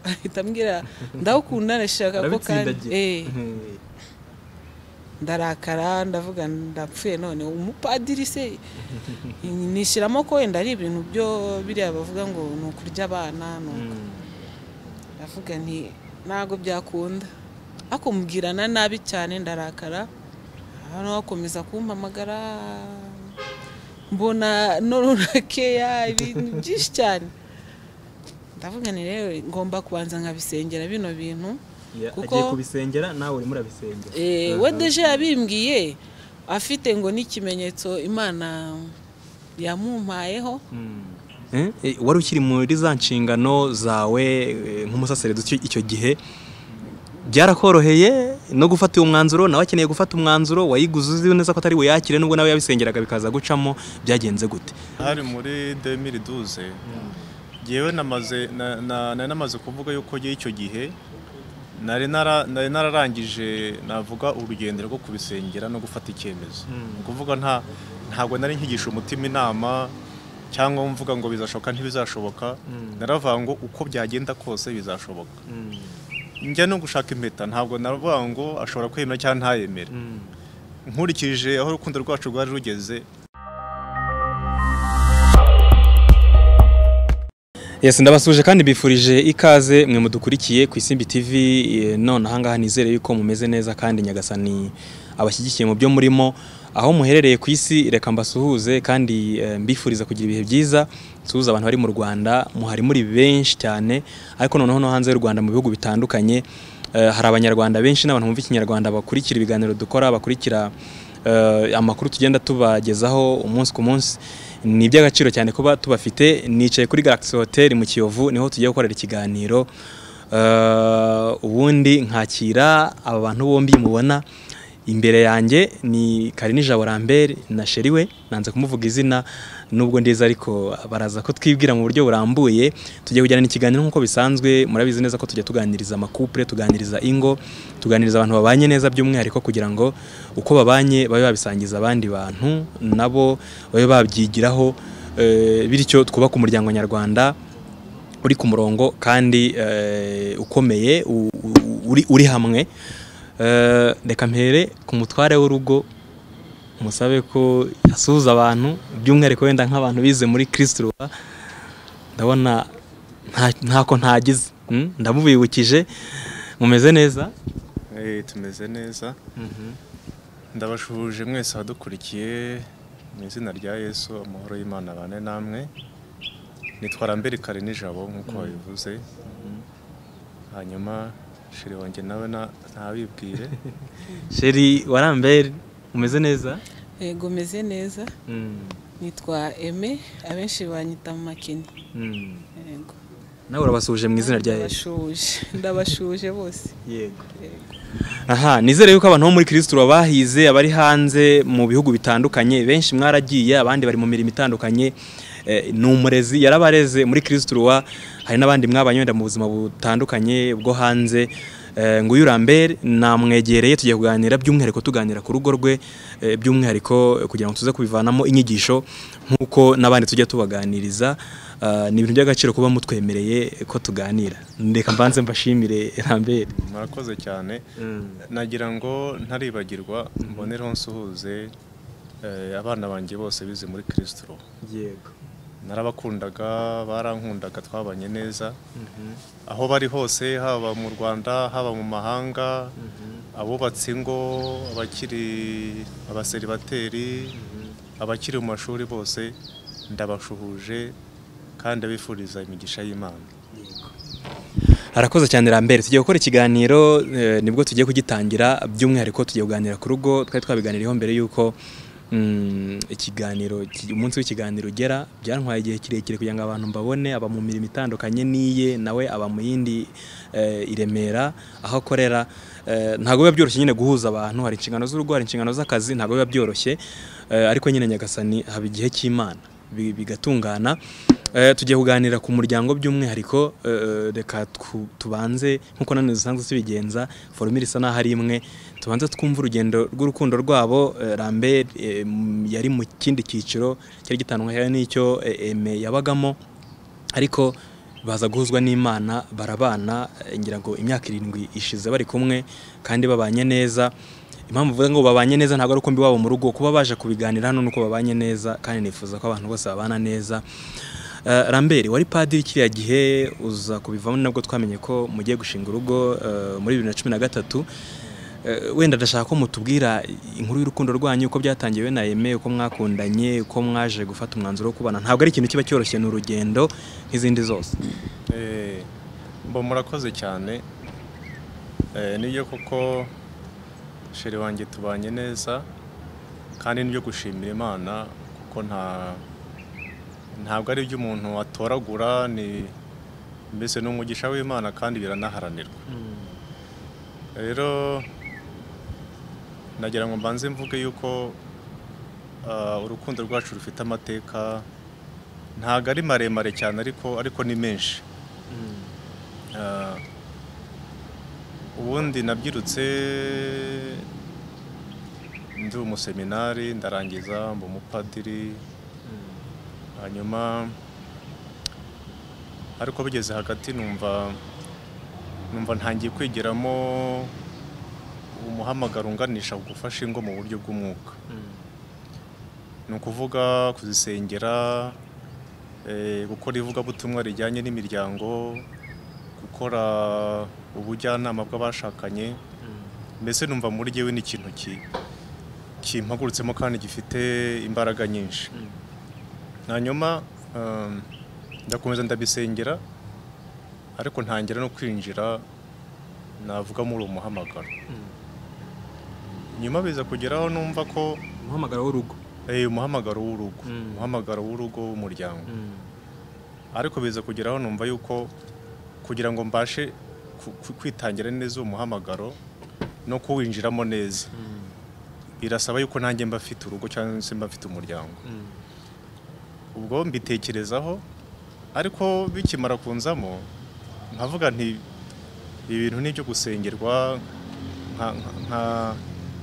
ahita ambwira ndawukunda ndashaka ko kandi eh, ndarakara ndavuga ndapfuye none umupadiri se nishyiramo ko wenda ari ibintu byo biriya bavuga ngo ni ukurya abana ni uku ndavuga nti ntabwo byakunda ariko mubwirana nabi cyane ndarakara hano bakomeza kumpamagara mbona norora keya ibintu byinshi cyane ndavuga ni rero ngomba kubanza nkabisengera bino bintu kuko- agiye kubisengera nawe urimo urabisengera Eh, Aha. we deje yabimbwiye afite ngo n'ikimenyetso imana yamumpayeho Mm. Eh, eh, wari ukiri muri za nshingano zawe eh, nk'umusaseredutsi icyo gihe byarakoroheye no gufata uwo mwanzuro nawe akeneye gufata umwanzuro wayiguze uzi neza ko atari buyakire nubwo nawe yabisengeraga bikaza gucamo byagenze gute hari muri 2012 ngewe namaze na- na- nari namaze kuvuga yuko ngewe icyo gihe nari nara- nari nararangije navuga urugendo rwo kubisengera no gufata icyemezo ni ukuvuga nta ntabwo nari nkigisha umutima inama cyangwa mvuga ngo bizashoboka ntibizashoboka naravuga ngo uko byagenda kose bizashoboka njya no gushaka impeta ntabwo naravuga ngo ashobora kwemera cyangwa ntayemere nkurikije aho urukundo rwacu rwari rugeze Yes, ndabasuje kandi bifurije ikaze mwe mudukurikiye ku Isimbi TV eh, none aha ngaha nizere yuko mumeze neza kandi nyagasani abashyigikiye mu byo murimo aho muherereye ku isi reka mbasuhuze kandi eh, mbifuriza kugira ibihe byiza suhuza abantu bari mu Rwanda muhari muri benshi cyane ariko noneho no hanze y'u Rwanda mu bihugu bitandukanye eh, hari abanyarwanda benshi n'abantu bumva ikinyarwanda bakurikira ibiganiro dukora bakurikira eh, amakuru tugenda tubagezaho umunsi ku munsi ni iby'agaciro cyane kuba tubafite nicaye kuri Galaxy Hotel mu Kiyovu niho tugiye gukorera ikiganiro Eh, ubundi nkakira aba bantu bombi mubona imbere yanjye ni Karini Jabo Lambert na Sheri we nanze kumuvuga izina nubwo ndiza ariko baraza ko twibwira mu buryo burambuye tugiye kujyana ikiganiro nk'uko bisanzwe murabizi neza ko tujya tuganiriza amakupure tuganiriza ingo tuganiriza abantu babanye neza by'umwihariko kugira ngo uko babanye babe babisangiza abandi bantu nabo babe babyigiraho eh, bityo twubake umuryango nyarwanda uri ku murongo kandi eh, ukomeye u- u- uri, uri hamwe Eh, reka mpere ku mutware w'urugo musabe ko asuhuza abantu by'umwihariko wenda nk'abantu bize muri kirisito ndabona nta- ntako ntagize mm? ndamubibukije mumeze neza Eh, tumeze neza ndabashuje mwese abadukurikiye mu izina rya yesu amahoro y'imana abane namwe nitwara mbere kare nijabo nk'uko wabivuze hanyuma shiri wanjye nawe na- ntabibwire sheri warambere umeze neza yego meze neza Mm, nitwa eme abenshi banyita mu makini mm. yego nawe urabasuhuje mu izina rya yesu ndabashuje ndabashuje bose yego yego aha nizere yuko abantu bo muri kirisitiro bahize abari hanze mu bihugu bitandukanye benshi mwaragiye abandi bari mu mirimo itandukanye Eh, ni umurezi yarabareze muri kirisitiro hari n'abandi mwabanye wenda mu buzima butandukanye bwo hanze Eh, nguyu Lambert namwegereye tugiye kuganira by'umwihariko tuganira ku rugo rwe eh, by'umwihariko kugira ngo tuze kubivanamo inyigisho nk'uko n'abandi tujya tubaganiriza Ah, ni ibintu by'agaciro kuba mutwemereye ko tuganira ndeka mbanze mbashimire Lambert murakoze cyane nagira ngo ntaribagirwa mbonereho nsuhuze eh, abana banjye bose bize muri kirisitiro yego narabakundaga barankundaga twabanye neza aho bari hose haba mu rwanda haba mu mahanga abubatse ingo abakiri abaseribateri abakiri mu mashuri bose ndabashuhuje kandi abifuriza imigisha y'imana harakoze cyane Lambert tugiye gukora ikiganiro eh, nibwo tugiye kugitangira by'umwihariko tugiye kuganira ku rugo twari twabiganiriyeho mbere y'uko mm, ikiganiro ki- umunsi w'ikiganiro ugera byantwaye igihe kirekire kugira ngo abantu mbabone aba mu mirimo itandukanye n'iye nawe aba mu yindi eh, i Remera aho akorera Eh, ntabwo biba byoroshye nyine guhuza abantu hari inshingano z'urugo hari inshingano z'akazi ntabwo biba byoroshye Eh, ariko nyine nyagasani haba igihe cy'imana bi- bigatungana Eh, tugiye kuganira ku muryango by'umwihariko eh, reka twu- tubanze nk'uko nanone dusanzwe tubigenza forumire isa n'aho ari imwe tubanze twumve urugendo rw'urukundo rwabo eh, Lambert eh, m- yari mu kindi cyiciro cyari gitandukanyeho n'icyo eh, Aimé yabagamo ariko baza guhuzwa n'imana barabana eh, ngira ngo imyaka irindwi ishize bari kumwe kandi babanye neza impamvu mvuga ngo babanye neza ntabwo ari uko mbiwabo mu rugo kuba baje kubiganira hano nuko babanye neza kandi nifuza ko abantu bose babana neza Eh, Lambert wari padiri kiriya gihe uza kubivamo nabwo twamenye ko mugiye gushinga urugo eh, muri bibiri na cumi na gatatu Eh, wenda ndashaka ko mutubwira inkuru y'urukundo rwanyu uko byatangiye we na Aimé uko mwakundanye uko mwaje gufata umwanzuro wo kubana ntabwo ari ikintu kiba cyoroshye ni urugendo nk'izindi zose Eh, mba murakoze cyane Eh, nibyo koko sheri wanjye tubanye neza kandi nibyo gushimira imana kuko nta ntabwo ari ibyo umuntu atoragura ni mbese ni umugisha w'imana kandi biranaharanirwa rero nagira ngo mbanze mvuge yuko ah, urukundo rwacu rufite amateka ntabwo ari maremare cyane ariko ariko ni menshi Ah, ubundi nabyirutse ndi umuseminari ndarangiza mba umupadiri hanyuma ariko bigeze hagati numva numva ntangiye kwigiramo umuhamagaro unganisha ku gufasha ingo mu buryo bw'umwuka ni ukuvuga kuzisengera eh, gukora ivugabutumwa rijyanye n'imiryango gukora ubujyanama bw'abashakanye mbese numva muri jyewe ni ikintu ki- kimpagurutsemo kandi gifite imbaraga nyinshi hanyuma um, ndakomeza ndabisengera ariko ntangira no kwinjira navuga muri uwo muhamagaro nyuma biza kugeraho numva ko umuhamagaro w'urugo eh, umuhamagaro w'urugo Mm. umuhamagaro w'urugo w'umuryango ariko biza kugeraho numva yuko kugira ngo mbashe ku- ku- kwitangira neza uwo muhamagaro no kuwinjiramo neza birasaba yuko nanjye mba mfite urugo cyangwa se mba mfite umuryango ubwo mbitekerezaho ariko bikimara kunzamo nkavuga nti ibi bintu ni ibyo gusengerwa nka- nka- nka-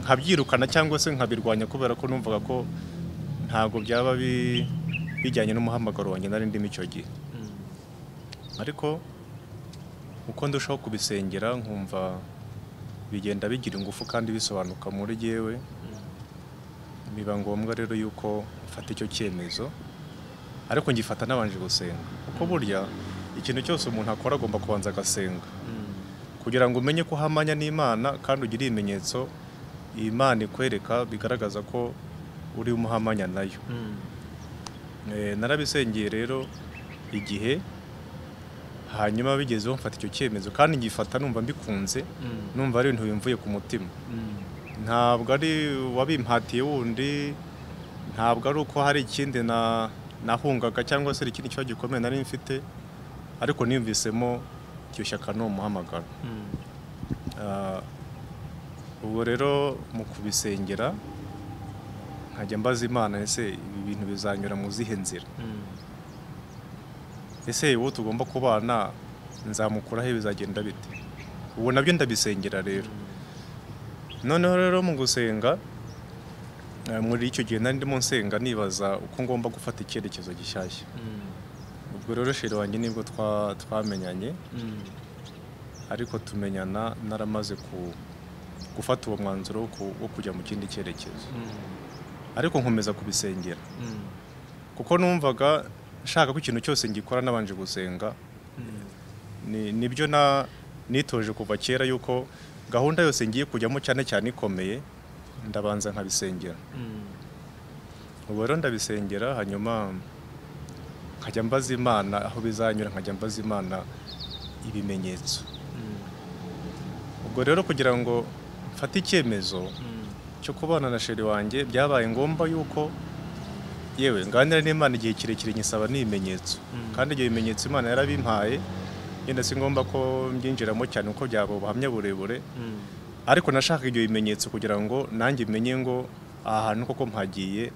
nkabyirukana cyangwa se nkabirwanya kubera ko numvaga ko ntabwo byaba bi- bijyanye n'umuhamagaro wanjye nari ndimo icyo gihe ariko uko ndushaho kubisengera nkumva bigenda bigira ingufu kandi bisobanuka muri yewe biba ngombwa rero yuko mfata icyo cyemezo ariko ngifata nabanje gusenga kuko burya ikintu cyose umuntu akora agomba kubanza agasenga kugira ngo umenye ko uhamanya n'imana kandi ugire ibimenyetso imana ikwereka bigaragaza ko uri umuhamanya nayo Eh, narabisengeye rero igihe hanyuma bigezeho mfata icyo cyemezo kandi ngifata numva mbikunze numva ari ibintu bimvuye ku mutima ntabwo ari wabimpatiye wundi ntabwo ari uko hari ikindi na nahungaga cyangwa se hari ikindi kibazo gikomeye nari mfite ariko niyumvisemo iryo shyaka ni umuhamagaro Ah, ubwo rero mu kubisengera nkajya mbaza imana ese ibi bintu bizanyura mu zihe nzira ese uwo tugomba kubana nzamukuraho bizagenda bite ubu nabyo ndabisengera rero noneho rero mu gusenga eh, muri icyo gihe nari ndimo nsenga nibaza uko ngomba gufata icyerekezo gishyashya ubwo rero sheri wanjye nibwo twa- twamenyanye ariko tumenyana naramaze ku- gufata uwo mwanzuro wo ku- wo kujya mu kindi cyerekezo ariko nkomeza kubisengera kuko numvaga nshaka ko ikintu cyose ngikora nabanje gusenga ni nibyo na nitoje kuva kera yuko gahunda yose ngiye kujyamo cyane cyane ikomeye ndabanza nkabisengera ubwo rero ndabisengera hanyuma nkajya mbaza imana aho bizanyura nkajya mbaza imana ibimenyetso ubwo rero kugira ngo mfate icyemezo cyo kubana na sheri wanjye byabaye ngombwa yuko yewe nganira n'imana igihe kirekire nyisaba n'ibimenyetso Mm. kandi ibyo bimenyetso imana yarabimpaye yenda si ngombwa ko mbyinjiramo cyane kuko byaba ubuhamya burebure ariko nashakaga ibyo bimenyetso kugira ngo nanjye menye ngo aha hantu koko mpagiye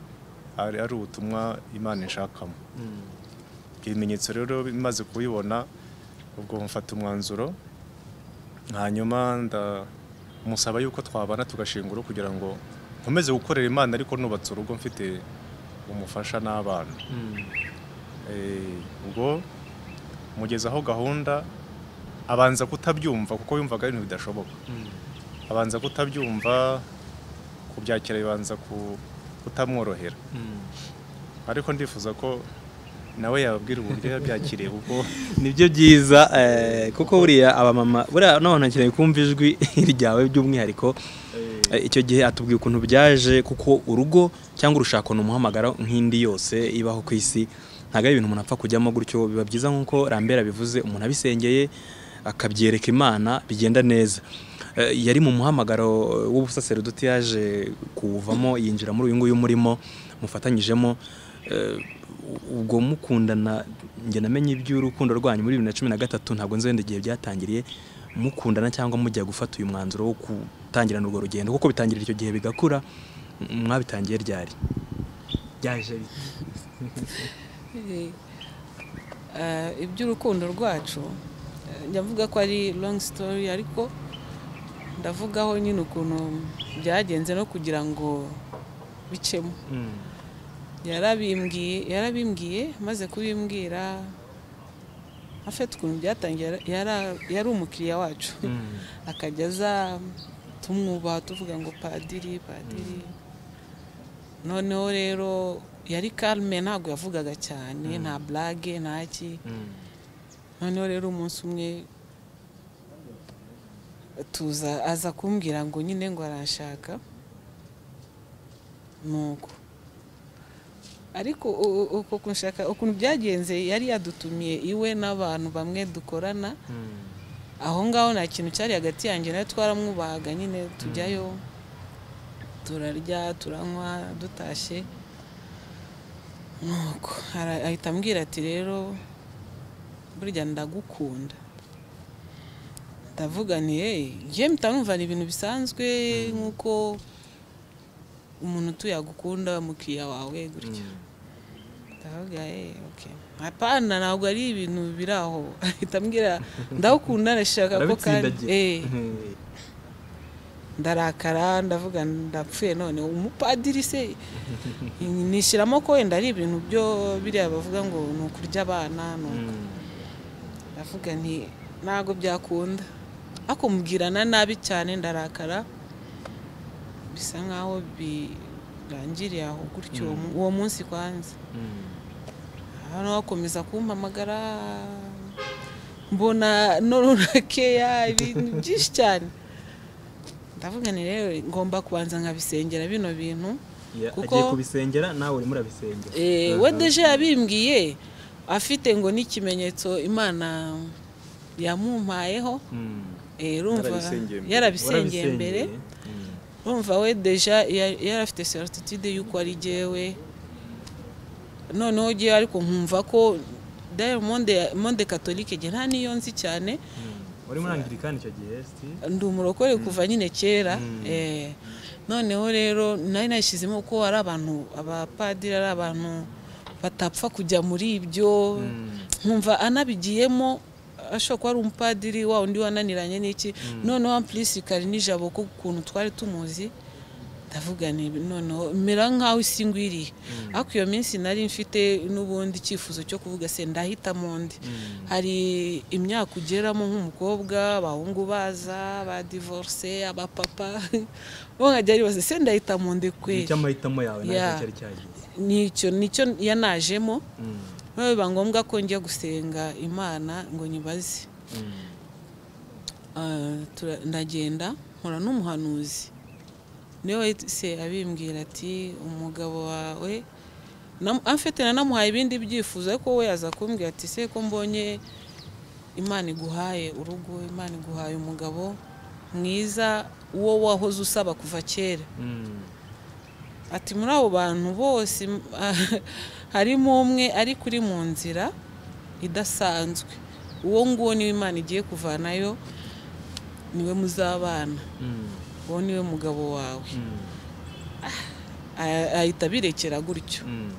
ari ari ubutumwa imana inshakamo ibyo bimenyetso rero bimaze kubibona ubwo mfata umwanzuro hanyuma ndamusaba yuko twabana tugashinga urugo kugira ngo nkomeze gukorera imana ariko nubatse urugo mfite umufasha n'abana Eh, ubwo mugezaho gahunda abanza kutabyumva kuko yumvaga ari ibintu bidashoboka abanza kutabyumva kubyakira bibanza ku- kutamworohera ariko ndifuza ko nawe yababwira uburyo yabyakiriye kuko nibyo byiza eh, kuko buriya abamama buriya n'abantu bakeneye kumva ijwi ryawe by'umwihariko Eh, icyo gihe atubwiye ukuntu byaje kuko urugo cyangwa urushako ni umuhamagara nk'indi yose ibaho ku isi ntabwo ari ibintu umuntu apfa kujyamo gutyo biba byiza nk'uko rambera bivuze umuntu abisengeye akabyereka imana bigenda neza Eh, yari mu muhamagaro w'ubusaserodoti yaje kuwuvamo yinjira muri uyu nguyu murimo mufatanyijemo Eh, ubwo mukundana njye namenye iby'urukundo rwanyu muri bibiri na cumi na gatatu ntabwo nzi wenda igihe byatangiriye mukundana cyangwa mujya gufata uyu mwanzuro wo gutangirana urwo rugendo kuko bitangirira icyo gihe bigakura m- mwabitangiye ryari byaje bite? Eh, eh, iby'urukundo rwacu eh, njya mvuga ko ari long story ariko ndavugaho nyine ukuntu byagenze no kugira ngo bicemo Mm, yarabimbwiye yarabimbwiye maze kubimbwira afite ukuntu byatangiye yara- yara- yari umukiriya wacu mm, akajya aza tumwubaha tuvuga ngo padiri padiri noneho rero yari karme ntabwo yavugaga cyane nta burage ntaki mm, noneho rero umunsi umwe tuza aza kumbwira ngo nyine ngo arashaka nuko ariko u- u- uko kunshaka ukuntu byagenze yari yadutumiye iwe n'abantu bamwe dukorana mm. aho ngaho nta kintu cyari hagati yanjye nawe twaramwubahaga nyine tujyayo turarya turanywa dutashye nuko ara- ahita ambwira ati rero burya ndagukunda ndavuga nti hey njye mutanumva ni ibintu bisanzwe nk'uko umuntu utuye agukunda mukiriya wawe gutya ndavuga eh okay apana ntabwo ari ibintu biri aho ahita ambwira ndagukunda ndashaka ko kandi Arabitsindagira. eh Mm. ndarakara ndavuga ndapfuye none umupadiri se nishyiramo ko wenda ari ibintu byo biriya bavuga ngo ni ukurya abana ni uku." Mm. ndavuga nti ntabwo byakunda ariko mubwirana nabi cyane ndarakara bisa nkaho birangiriye aho gutyo uwo mu- uwo munsi kwanza Mm. hano bakomeza kumpamagara mbona norunakeya ibintu byinshi cyane ndavuga ni rero ngomba kubanza nkabisengera bino bintu Ya- Kuko- agiye kubisengera nawe urimo urabisengera Eh, Aha. we deje yabimbwiye afite ngo n'ikimenyetso imana yamumpayeho Mm. Eh, urumva Yarabisengeye mbere. yarabisengeye mbere Mm. urumva we deja ya- yari afite certitude y'uko ari jyewe noneho jyewe ariko nkumva ko dayo monde monde catholique jye nta niyo nzi cyane Mm. wari muri angirikani icyo gihe si ndi umurokore kuva nyine kera eh, noneho rero nari nashyizemo ko ari abantu abapadiri ari abantu batapfa kujya muri ibyo nkumva anabigiyemo ashobora kuba ari umupadiri wa undi wananiranye n'iki noneho ampulisi kari n'ijabo ko ukuntu twari tumuzi ndavuga nti noneho mera nk'aho isi ngwiriye ariko iyo minsi nari mfite n'ubundi icyifuzo cyo kuvuga se ndahitamo undi hari imyaka ugeramo nk'umukobwa abahungu baza ba divorce abapapa bo nkajya ribaza se ndahitamo undi kweri icyo amahitamo yawe Ya. nacyo cyari cyagize nicyo nicyo yanajemo Mm. noneho biba ngombwa ko njya gusenga imana ngo nyibaze Mm. Ah, tura- ndagenda nkora n'umuhanuzi niwe wahise abimbwira ati umugabo wawe nam- amfite nanamuhaye ibindi byifuzo ariko we yaza kumbwira ati se ko mbonye imana iguhaye urugo imana iguhaye umugabo mwiza uwo wahoze usaba kuva kera Mm. ati muri abo bantu bose m- harimo umwe ariko uri mu nzira idasanzwe uwo nguwo niwe imana igiye kuvanayo niwe muzabana Mm. uwo niwe mugabo wawe Mm. Ah- ahita abirekera gutyo Mm.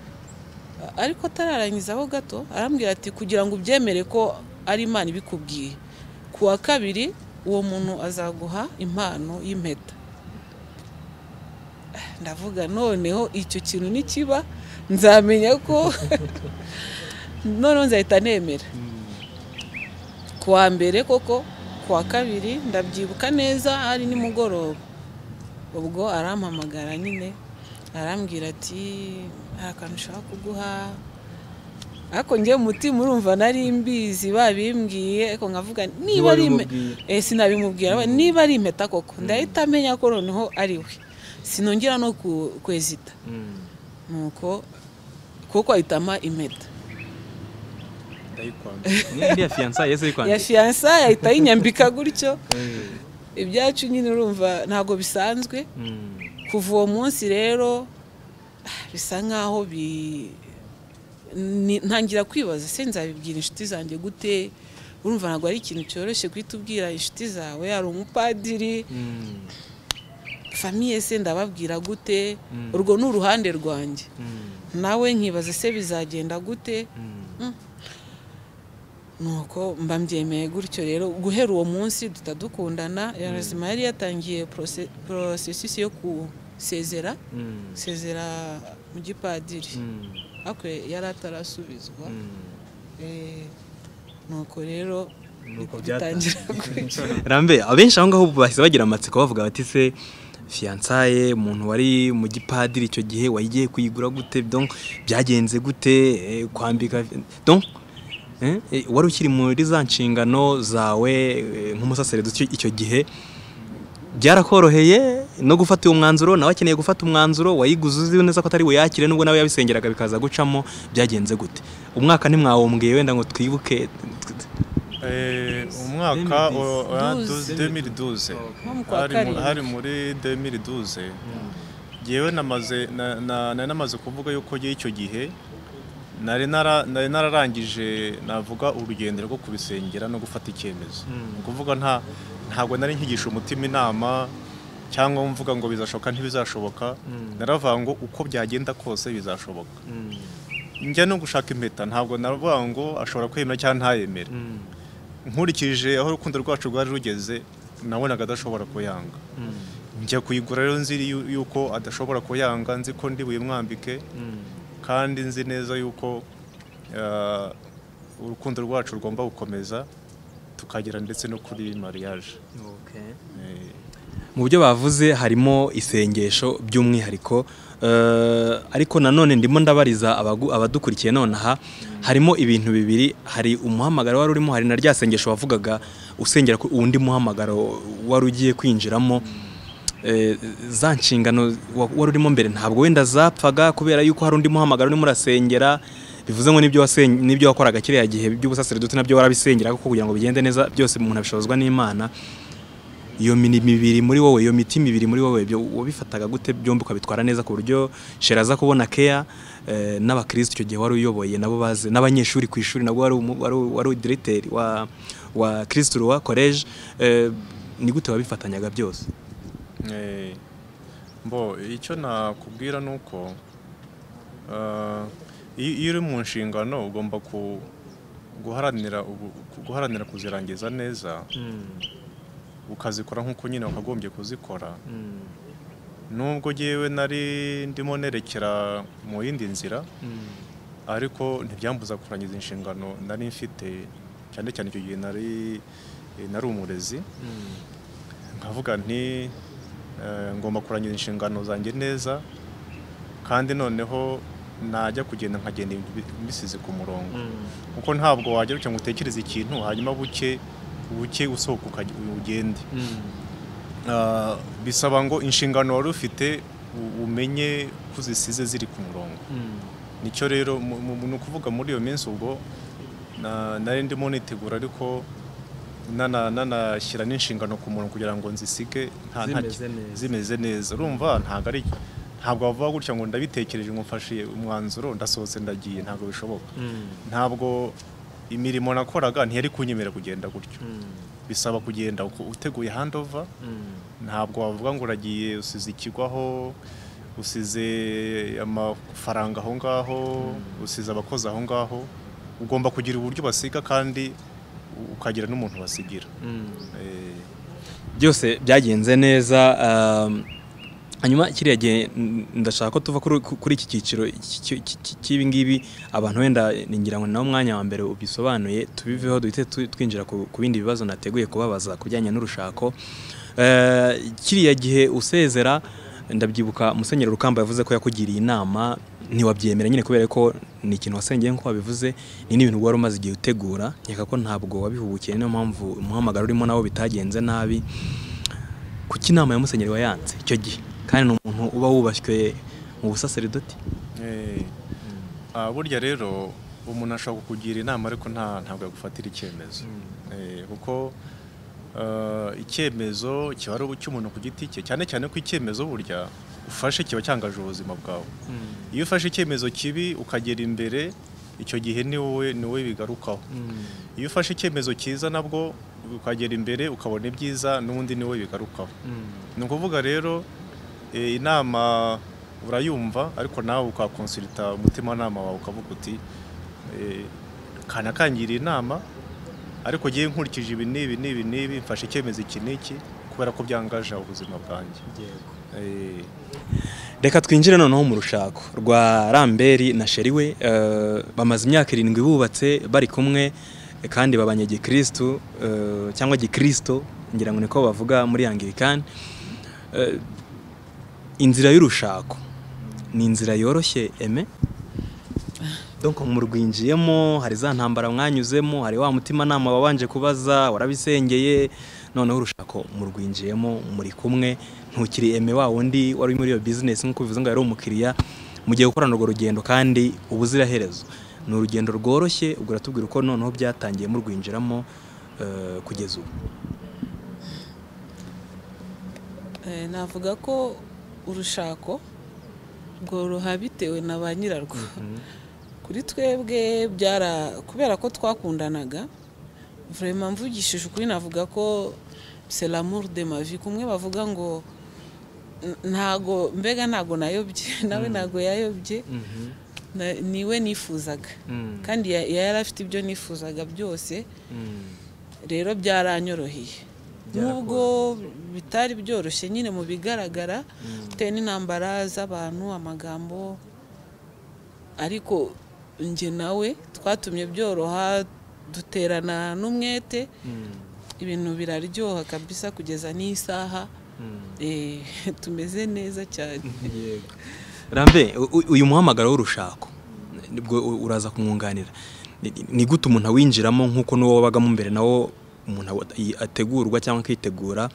A- ariko atararangiza aho gato arambwira ati kugira ngo ubyemere ko ari imana ibikubwiye ku wa kabiri uwo muntu azaguha impano y'impeta Ah, ndavuga noneho icyo kintu nikiba nzamenya ko noneho nzahita nemera kuwa mbere koko kuwa kabiri ndabyibuka neza hari nimugoroba ubwo arampamagara nyine arambwira ati hari akantu ushaka kuguha ariko ngewe umutima urumva nari mbizi babimbwiye ariko nkavuga niba ari ime- wabimubwiye? eh, sinabimubwira we, niba ari impeta koko ndahita amenya ko noneho ari we sinongera no ku- kwezita nuko kuko ahitamo impeta ndayikwambara niyo iriya fiyansa yeze ya yikwandika fiyansa ahita ayinyambika gutyo ibyacu nyine urumva ntabwo bisanzwe kuva uwo munsi rero ah, bisa nkaho bi ni- ntangira kwibaza se nzabibwira inshuti zanjye gute urumva ntabwo ari ikintu cyoroshye guhita ubwira inshuti zawe hari umupadiri famiye se ndababwira gute Mm. urwo ni uruhande rwanjye nawe nkibaza se bizagenda gute nuko mba mbyemeye gutyo rero guhera uwo munsi duhita dukundana yarozima yari yatangiye porose- porosesisi yo kusezera sezera mu gipadiri ariko yari atarasubizwa Eh, nuko rero Nuko niko byatangiye. bitangira gutyo rambe abenshi aho ngaho bahise bagira amatsiko bavuga bati se fiyansaye umuntu wari mu gipadiri icyo gihe wayigiye kuyigura gute donc byagenze gute eh, kwambika donc eh, eh, wari ukiri muri za nshingano zawe eh, nk'umusaseredo icyo- icyo gihe byarakoroheye no gufata uwo mwanzuro nawe akeneye gufata umwanzuro wayiguze uzi neza ko atari buyakire nubwo nawe yabisengeraga bikaza gucamo byagenze gute umwaka ntimwawombwiye wenda ngo twibuke umwaka wa- wa 2012. 2012 nko mu kwa hari mu- hari karindwi muri 2012 yewe namaze na- na- nari namaze kuvuga yuko ngewe icyo gihe nari nara- nari nararangije navuga urugendo rwo kubisengera no gufata icyemezo ni ukuvuga nta ntabwo nari nkigisha umutima inama cyangwa mvuga ngo bizashoboka ntibizashoboka naravuga ngo uko byagenda kose bizashoboka njya no gushaka impeta ntabwo naravuga ngo ashobora kwemera cyangwa ntayemere nkurikije aho urukundo rwacu rwari rugeze nabonaga adashobora kuyanga njya kuyigura rero nzi yu- yuko adashobora kuyanga nzi ko ndi buyimwambike kandi nzi neza yuko ah, urukundo rwacu rugomba gukomeza tukagera ndetse no kuri mariage Eh, mu byo bavuze harimo isengesho by'umwihariko eh, ariko nanone ndimo ndabariza abagu- abadukurikiye nonaha harimo ibintu bibiri hari umuhamagaro wari urimo hari na rya sengesho wavugaga usengera ku undi muhamagaro wari ugiye kwinjiramo Eh, za nshingano wa- wari urimo mbere ntabwo wenda zapfaga kubera yuko hari undi muhamagaro urimo urasengera bivuze ngo n'ibyo wasen- n'ibyo wakoraga kiriya gihe by'ubusaseredoti nabyo warabisengera kuko kugira ngo bigende neza byose umuntu abishobozwa n'imana iyo mini mibiri muri wowe iyo miti mibiri muri wowe byo wabifataga gute byombi ukabitwara neza ku buryo shera aza kubona keya eh, n'abakristo icyo gihe wari uyoboye nabo bazi n'abanyeshuri ku ishuri nabwo wari umu- wari u- wari udiregiteri wa wa kristo wa college eh, ni gute wabifatanyaga byose Eh, mbo icyo nakubwira ni uko ah, iyo iyo uri mu nshingano ugomba ku- guharanira ubu- ku- guharanira kuzirangiza neza ukazikora nk'uko nyine wakagombye kuzikora nubwo ngewe nari ndimo nerekera mu yindi nzira ariko ntibyambuza kurangiza inshingano nari mfite cyane cyane icyo gihe nari nari umurezi nkavuga nti eh, ngomba kurangiza inshingano zanjye neza kandi noneho najya kugenda nkagenda ibintu bi- bisize ku murongo kuko ntabwo wajya gutya ngo utekereze ikintu hanyuma buke buke usohoka ukajya- ugende Ah, bisaba ngo inshingano wari ufite u- umenye ko uzisize ziri ku murongo nicyo rero mu- mu- ni ukuvuga muri iyo minsi ubwo na- nari ndimo nitegura ariko nana- nanashyira n'inshingano ku murongo kugira ngo nzisige nta- nta- Zimeze neza. zimeze neza urumva ntabwo ari ntabwo wavuga gutya ngo ndabitekereje ngo mfashe umwanzuro ndasohotse ndagiye ntabwo bishoboka ntabwo imirimo nakoraga ntiyari kunyemera kugenda gutyo bisaba kugenda uko- uteguye handova ntabwo wavuga ngo uragiye usize ikigo aho usize amafaranga aho ngaho usize abakozi aho ngaho ugomba kugira uburyo basiga kandi u- ukagira n'umuntu basigira Eh, byose byagenze neza um, hanyuma kiriya gihe n- ndashaka ko tuva kuri kuri iki cyiciro cy'ibi cy'ibingibi abantu wenda ningira ngo nawe umwanya wa mbere ubisobanuye tubiveho duhite tu- twinjira ku ku bindi bibazo nateguye kubabaza ku bijyanye n'urushako Eh, kiriya gihe usezera ndabyibuka musenyeri rukamba yavuze ko yakugiriye inama ntiwabyemera nyine kubera ko ni ikintu wasengeye nk'uko wabivuze ni n'ibintu wari umaze igihe utegura nkeka ko ntabwo wabihubukiye niyo mpamvu umuhamagaro urimo nawo bitagenze nabi kuki inama ya musenyeri wayanze icyo gihe kandi ni umuntu uba wubashywe mu busaseridoti Eh, ah, burya rero umuntu ashobora kukugira inama ariko nta ntabwo yagufatira icyemezo Eh, kuko ah, icyemezo kiba ari icy'umuntu ku giti cye cyane cyane ko icyemezo burya ufashe kiba cyangaje ubuzima bwawe iyo ufashe icyemezo kibi ukagera imbere icyo gihe ni wowe ni wowe bigarukaho iyo ufashe icyemezo cyiza nabwo ukagera imbere ukabona ibyiza n'ubundi ni wowe bigarukaho ni ukuvuga rero eh, inama urayumva ariko nawe ukakonsirita umutimanama wawe ukavuga uti eh, kanakangira inama ariko ngewe nkurikije ibi n'ibi n'ibi n'ibi mfashe icyemezo iki n'iki kubera ko byangaje ubuzima bwanjye Eh, reka twinjire noneho mu rushako rwa ramberi na sheri we eh, bamaze imyaka irindwi bubatse bari kumwe eh, kandi babanye gikirisitu eh, cyangwa gikirisitu ngira ngo niko bavuga muri angirikani Eh, inzira y'urushako ni inzira yoroshye eme donc murwinjiyemo hari za ntambara mwanyuzemo hari wa mutimanama wabanje kubaza warabisengeye noneho urushako murwinjiyemo muri kumwe ntukiri eme wa wundi wari uri muri iyo business nk'uko bivuze ngo yari umukiriya mugiye gukorana urwo rugendo kandi ubuziraherezo ni urugendo rworoshye ubwo uratubwira uko noneho byatangiye murwinjiramo eh, kugeza ubu Eh, navuga ko urushako rworoha bitewe na ba nyirarwo kuri twebwe byara kubera ko twakundanaga vraiment mvugishije ukuri navuga ko c'est l'amour de ma vie kumwe bavuga ngo n- ntago mbega ntago nayobye nawe ntago yayobye na- niwe nifuzaga kandi ya- yari afite ibyo nifuzaga byose rero byaranyoroheye nubwo bitari byoroshye nyine mu bigaragara bitewe n'intambara z'abantu amagambo ariko njye nawe twatumye byoroha duterana n'umwete ibintu biraryoha kabisa kugeza n'isaha Eh, tumeze neza cyane rambe u- u- uyu muhamagaro w'urushako nibwo u- uraza kumwunganira Ni- ni- ni gute umuntu awinjiramo nk'uko n'uwo wabagamo imbere nawo umuntu awa- i- ategurwa cyangwa akitegura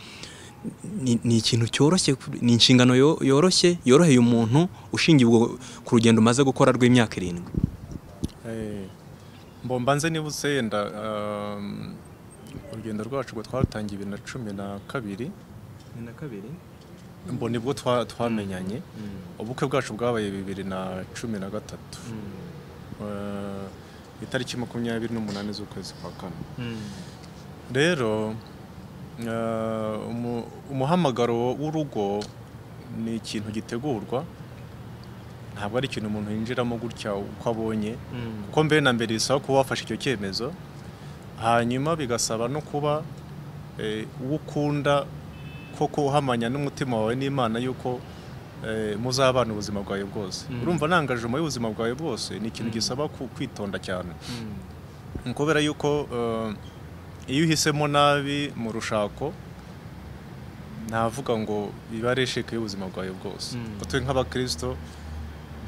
Ni- ni ikintu cyoroshye ku- ni inshingano yo- yoroshye yoroheye umuntu ushingiye ubwo ku rugendo umaze gukora rw'imyaka irindwi Eh, Mbomba nze niba usenda um, urugendo rwacu rwo twarutangiye bibiri na cumi na kabiri mbo nibwo twa- twamenyanye ubukwe bwacu bwabaye bibiri na cumi na gatatu Eh, itariki makumyabiri n'umunani z'ukwezi kwa kane rero eh, umu- umuhamagaro w'urugo ni ikintu gitegurwa ntabwo ari ikintu umuntu yinjiramo gutya uko abonye kuko mbere na mbere bisaba kuba wafashe icyo cyemezo hanyuma bigasaba no kuba eh, uwo ukunda koko uhamanya n'umutima wawe n'imana yuko eh, muzabana ubuzima bwawe bwose Mm. urumva nangajemo y'ubuzima bwawe bwose ni ikintu gisaba ku- kwitonda cyane Ni kubera yuko eh, iyo uhisemo nabi mu rushako ntavuga ngo biba ari esheke y'ubuzima bwawe bwose Mm. twe nk'abakirisito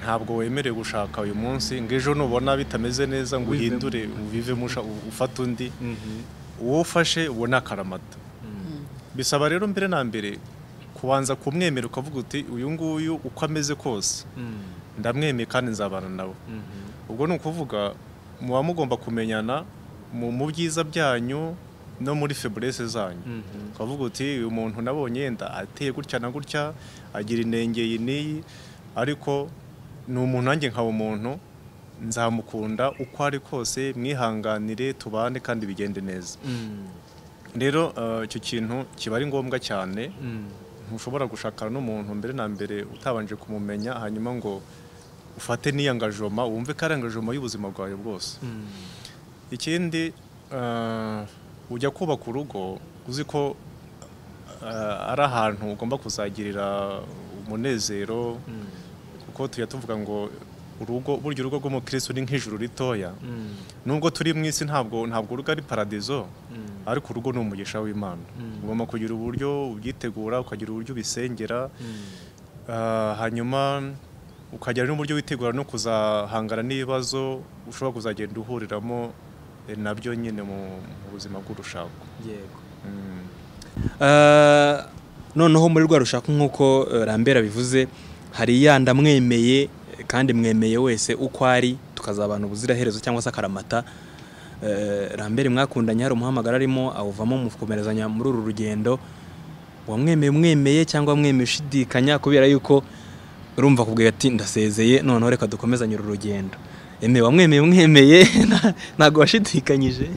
ntabwo wemerewe gushaka uyu munsi ngo ejo nubona bitameze neza ngo Wivemo. uhindure ubivemo usha- ufate undi uwo ufashe ubona akaramata bisaba rero mbere na mbere kubanza kumwemera ukavuga uti uyu nguyu uko ameze kose ndamwemeye kandi nzabana nawe ubwo ni ukuvuga muba mugomba kumenyana mu mu byiza byanyu no muri feburese zanyu ukavuga uti uyu muntu nabonye yenda ateye gutya na gutya agira inenge iyi n'iyi ariko ni umuntu nanjye nkaba umuntu nzamukunda uko ari kose mwihanganire tubane kandi bigende neza rero eh, icyo kintu kiba ari ngombwa cyane ntushobora gushakana n'umuntu mbere na mbere utabanje kumumenya hanyuma ngo ufate n'iyangajoma wumve ko ari angajoma y'ubuzima bwawe bwose ikindi eh, ujya kubaka urugo uzi ko eh, ari ahantu ugomba kuzagirira umunezero kuko tujya tuvuga ngo urugo burya urugo rw'umukirisitu ni nk'ijuru ritoya nubwo turi mu isi ntabwo ntabwo urugo ari paradizo ariko urugo ni umugisha w'imana ugomba kugira uburyo ubyitegura ukagira uburyo ubisengera Ah, hanyuma ukagira n'uburyo witegura no kuzahangana n'ibibazo ushobora kuzagenda uhuriramo eh, nabyo nyine mu mu buzima bw'urushako yego Mm. Eh, noneho muri rwa rushaka nk'uko eh, rambera bivuze hari ya ndamwemeye kandi mwemeye wese uko ari tukazabana ubuziraherezo cyangwa se akaramata Eh, rambere mwakundanye hari umuhamagara arimo awuvamo mu gukomerezanya muri uru rugendo wamwemeye umwemeye cyangwa mwemeye ushidikanya kubera yuko urumva akubwira ati ndasezeye noneho reka dukomezanye uru rugendo emeye wamwemeye umwemeye nta- ntabwo washidikanyije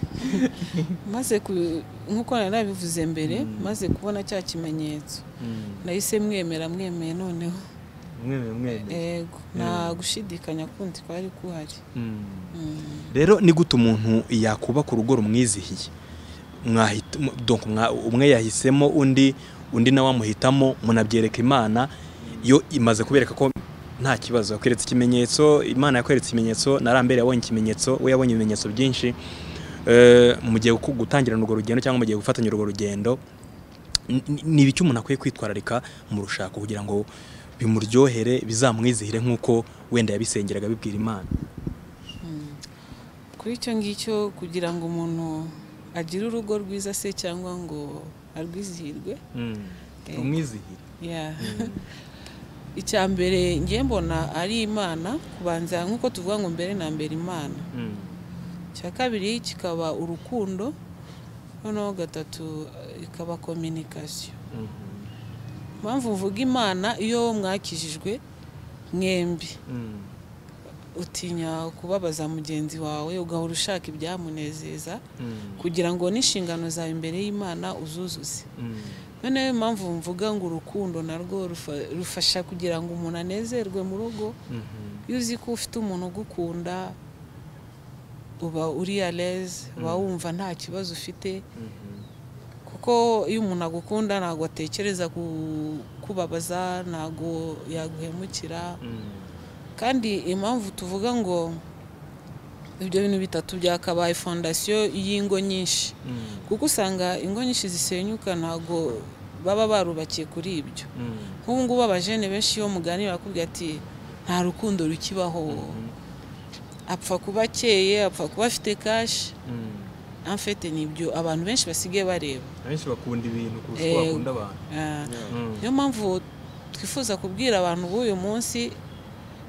maze ku- nk'uko nari nabivuze mbere maze kubona cya kimenyetso nahise mwemera mwemeye noneho umwemeye umwemeye ego nta gushidikanya kundi kwari kuhari Mm. Mm. rero ni gute umuntu yakubaka urugo rumwizihiye Mwahita- mu- donc mwa- umwe yahisemo undi undi nawe amuhitamo munabyereka imana yo imaze kubereka ko nta kibazo yakweretse ikimenyetso imana yakweretse ikimenyetso na rambere yabonye ikimenyetso we yabonye ibimenyetso byinshi Eh, mu gihe gu- gutangirana urwo rugendo cyangwa mu gihe gufatanya urwo rugendo ni- ni- ni ibiki umuntu akwiye kwitwararika mu rushako kugira ngo bimuryohere bizamwizihire nk'uko wenda yabisengeraga bibwira imana kuri icyo ngicyo kugira ngo umuntu agire urugo rwiza se cyangwa ngo arwizihirwe Yego. umwizihire ya icya mbere ngiye mbona ari imana kubanza nk'uko tuvuga ngo mbere na mbere imana icya kabiri kikaba urukundo noneho gatatu eh, ikaba kominikasiyo impamvu mvuga imana iyo mwakijijwe mwembi utinya kubabaza mugenzi wawe ugahora ushaka ibyamunezeza kugira ngo n'inshingano zawe imbere y'imana uzuzuze noneho impamvu mvuga ngo urukundo narwo rufa- rufasha kugira ngo umuntu anezerwe mu rugo iyo uzi ko ufite umuntu ugukunda uba uri aleze uba wumva nta kibazo ufite kuko iyo umuntu agukunda ntabwo atekereza ku- kubabaza ntabwo yaguhemukira kandi impamvu tuvuga ngo ibyo bintu bitatu byakabaye fondasiyo y'ingo nyinshi kuko usanga ingo nyinshi zisenyuka ntabwo baba barubakiye kuri ibyo nk'ubu ngubu abajene benshi iyo muganira bakubwira ati nta rukundo rukibaho apfa kuba akeye apfa kuba afite kashi amfete ni ibyo abantu benshi basigaye bareba abenshi bakunda ibintu kurusha Eh, uko bakunda abantu Ah, niyo mpamvu twifuza kubwira abantu b'uyu munsi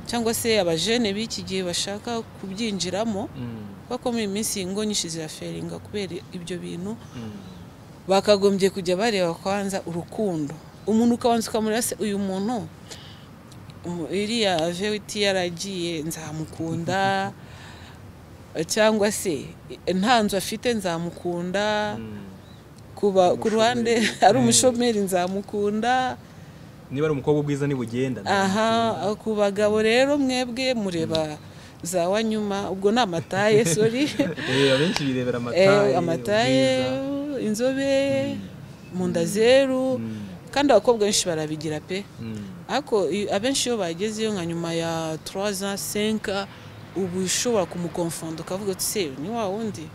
cyangwa se abajene b'iki gihe bashaka kubyinjiramo kuko muri iyi minsi ingo nyinshi ziraferinga kubera ibyo bintu bakagombye kujya bareba kwanza urukundo umuntu ukabanza ukamureba se uyu muntu umu- iriya vewiti yaragiye nzamukunda cyangwa se nta nzu afite nzamukunda kuba ku ruhande ari umushomeri nzamukunda niba ari umukobwa ubwiza ntibugenda aha ku bagabo rero mwebwe mureba za wanyuma ubwo ni amataye sori Eh, abenshi birebera Eh, amataye amataye ubwiza. inzobe mu nda zeru Mm. kandi abakobwa benshi barabigira pe Mm. ariko i- abenshi iyo bagezeyo nka nyuma ya 3 ans 5 uba ushobora kumukonfonda ukavuga uti se ni wa wundi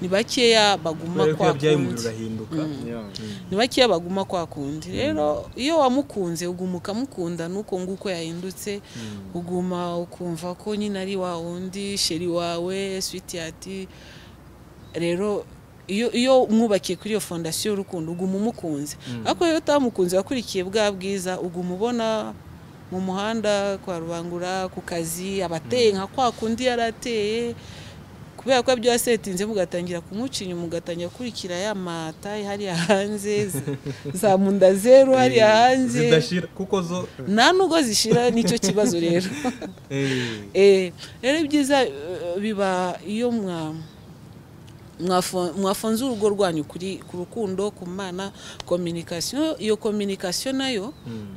ni bakeya baguma kubera ko kwa yabyaye umubiri kundi." urahinduka Yeah. ntibakiya baguma kwa kundi rero iyo wamukunze uguma ukamukunda nuko nguko yahindutse uguma ukumva ko nyine ari wa wundi sheri wawe switiyati rero iyo iyo mwubakiye kuri iyo fondasiyo y'urukundo uguma umukunze ariko iyo utamukunze wakurikiye bwa bwiza uguma ubona mu muhanda kwa rubangura ku kazi abateye nka kwa kundi yari ateye kubera ko byasetinze mugatangira kumuca inyuma ugatangira gukurikira ya mataye hariya hanze za- za munda zeru hariya Eh, hanze zidashira kuko zo nta nubwo zishira nicyo kibazo rero eh, Eh, rero ibyiza eh, biba iyo mwa mwafo- mwafunze urugo rwanyu kuri ku rukundo ku mana kominikasiyo iyo kominikasiyo nayo mm,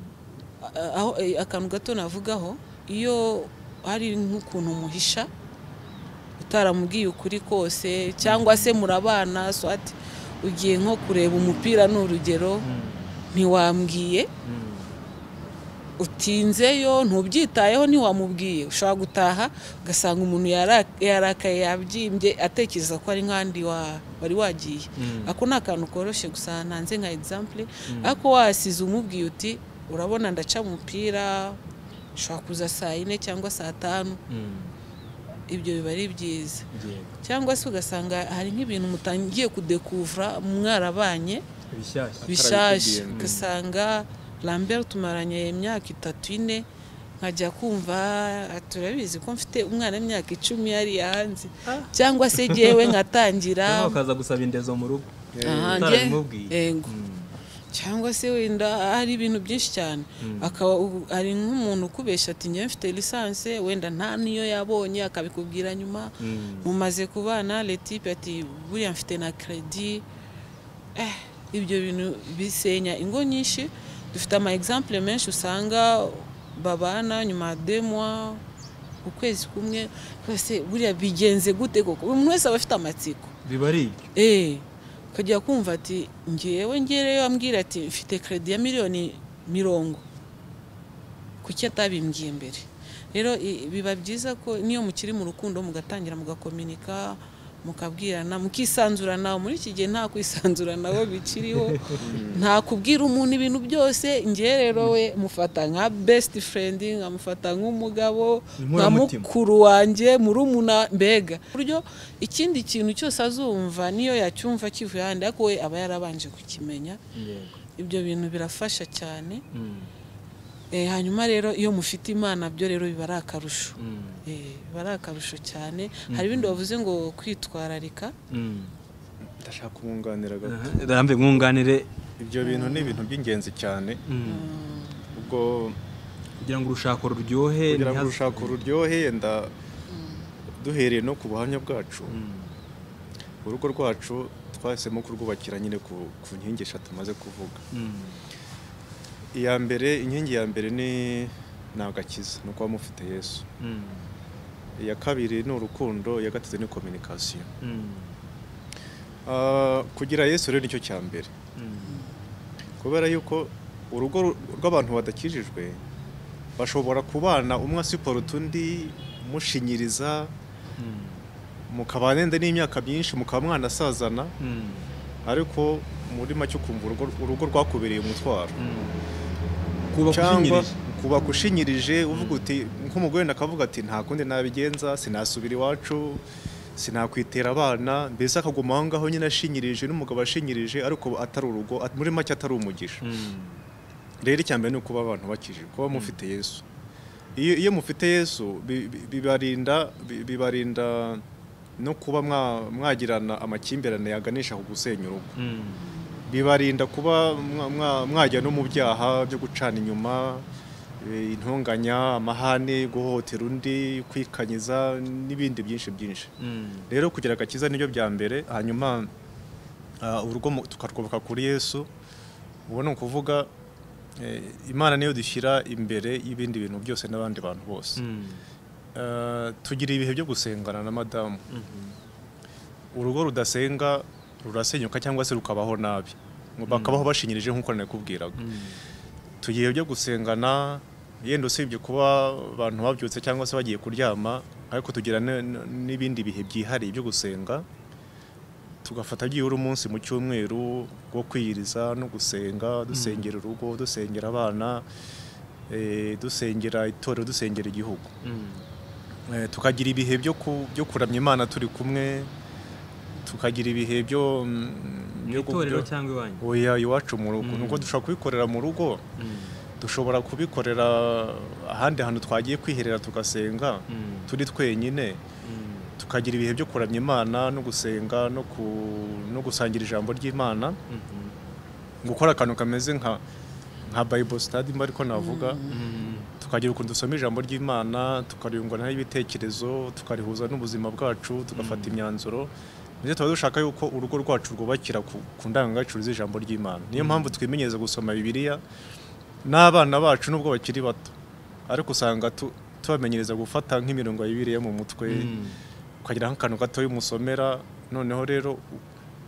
a- aho eh, akantu gato navugaho iyo hari nk'ukuntu umuhisha utaramubwiye ukuri kose cyangwa se murabana swati ugiye nko kureba umupira ni urugero mm, ntiwambwiye mm, utinzeyo ntubyitayeho ntiwamubwiye ushobora gutaha ugasanga umuntu yara- yarakaye yabyimbye atekereza ko ari nk'andi wa- wari wagiye ako ni akantu koroshye gusa ntanze nka egisampure ariko wasize umubwiye uti urabona ndaca umupira ushobora kuza saa yine cyangwa saa tanu ibyo biba ari byiza cyangwa se ugasanga hari nk'ibintu mutangiye kudekuvura mwarabanye bishaje Atarabikubwiye. ugasanga Lambert tumaranye imyaka itatu ine nkajya kumva "Ah, turabizi ko mfite umwana w'imyaka icumi yari hanze cyangwa se jyewe nkatangira ukaza gusaba indezo mu rugo Aha, njye- utarabimubwiye Ego. cyangwa se wenda hari ibintu byinshi cyane akaba u- hari nk'umuntu ukubeshya ati njyewe mfite lisanse wenda nta niyo yabonye akabikubwira nyuma mumaze kubana letipe ati buriya mfite na kredi eh, ibyo bintu bisenya ingo nyinshi dufite ama exemple menshi usanga babana nyuma ya deux mois ukwezi kumwe twese buriya bigenze gute koko buri muntu wese aba afite amatsiko biba ari ibyo eee ukajya kumva ati ngewe ngereyo ambwira ati mfite kredi ya miliyoni mirongo kuki atabimbwiye mbere rero i- biba byiza ko niyo mukiri mu rukundo mugatangira mugakominika mukabwirana mukisanzurana muri iki gihe nta kwisanzuranaho bikiriho nta kubwira umuntu ibintu byose ngewe rero we mufata nka besiti furendi nkamufata nk'umugabo nka Inkoramutima. mukuru wanjye murumuna mbega ku buryo ikindi kintu cyose azumva niyo yacyumva kivuye ahandi ariko we aba yarabanje kukimenya ibyo bintu birafasha cyane Eh, hanyuma rero iyo mufite imana byo rero biba ari akarusho Eh, biba ari akarusho cyane hari ibindi bavuze ngo kwitwararika ndashaka kumwunganira gato rambe mwunganire ibyo bintu ni ibintu by'ingenzi cyane ubwo kugira ngo urushako ruryohe kugira ngo ntihaze- urushako ruryohe yenda duhereye no ku buhamya bwacu Mm. urugo rwacu twahisemo kurwubakira nyine ku ku nkingi eshatu tumaze kuvuga Mm. iya mbere inkingi ya mbere ni ni agakiza ni ukuba mufite yesu Mm. iya kabiri ni urukundo iya gatatu ni kominikasiyo Mm. Ah, kugira yesu rero nicyo cya mbere Mm. kubera yuko urugo ru- rw'abantu badakijijwe bashobora kubana umwe asiporota undi mushinyiriza Mm. mukaba nenda n'imyaka myinshi mukaba mwanasazana Mm. ariko muri make ukumva urugo, urugo rwakubereye umutwaro Mm. kuba cyangwa gushinyirije. kuba kushinyirije uvuga uti nk'umugore wenda akavuga ati nta kundi nabigenza sinasubira iwacu sinakwitera abana mbese akaguma aho ngaho nyine ashinyirije n'umugabo ashinyirije ariko atari urugo at- muri make atari umugisha Mm. rero icya mbere ni ukuba abantu bakijije kuba mufite yesu iyo, iyo mufite yesu bi- bi- bibarinda bi- bibarinda no kuba mwa- mwagirana amakimbirane yaganisha ku gusenya urugo Mm. bibarinda kuba mwa- mwa- mwajya no mu byaha byo gucana inyuma e, intonganya amahane guhohotera undi kwikanyiza n'ibindi byinshi byinshi Mm. rero kugira agakiza nibyo bya mbere hanyuma ah, urugo mu- tukarwubaka kuri yesu ubu ni ukuvuga eh, imana niyo dushyira imbere y'ibindi bintu byose n'abandi bantu bose Mm. Ah, tugira ibihe byo gusengana na madamu urugo rudasenga rurasenyuka cyangwa se rukabaho nabi Ngo bakabaho bashinyirije nk'uko nakubwiraga Mm. tugiye byo gusengana yenda usibye kuba abantu babyutse cyangwa se bagiye kuryama ariko tugira ne- ne- n'ibindi bihe byihariye byo gusenga tugafata byibura umunsi mu cyumweru wo kwiyiriza no gusenga dusengera urugo dusengera abana eh, dusengera itorero dusengera igihugu Mm. Eh, tukagira ibihe byo ku- byo kuramya imana turi kumwe tukagira ibihe byo mm, mu byo- itorero byo- cyangwa iwanyu oya iwacu mu rugo Mm. nuko dushobora kubikorera mu rugo Mm. dushobora kubikorera ahandi hantu twagiye kwiherera tugasenga Mm. turi twenyine Mm. tukagira ibihe byo kuramya imana no gusenga no, ku, no gusangira ijambo ry'imana Mhm. gukora akantu kameze nka nka bible study mba ariko navuga Mm. tukagira ukuntu dusoma ijambo ry'imana tukariyunguranaho ibitekerezo tukarihuza n'ubuzima bwacu tugafata imyanzuro ndetse tuba dushaka yuko urugo rwacu rwubakira ku, ku ndangagaciro z'ijambo ry'imana niyo mpamvu twimenyereza gusoma bibiliya n'abana bacu nubwo bakiri bato ariko usanga tu, tubamenyereza gufata nk'imirongo ya bibiliya mu mutwe Mm. ukagira nk'akantu gatoya umusomera noneho rero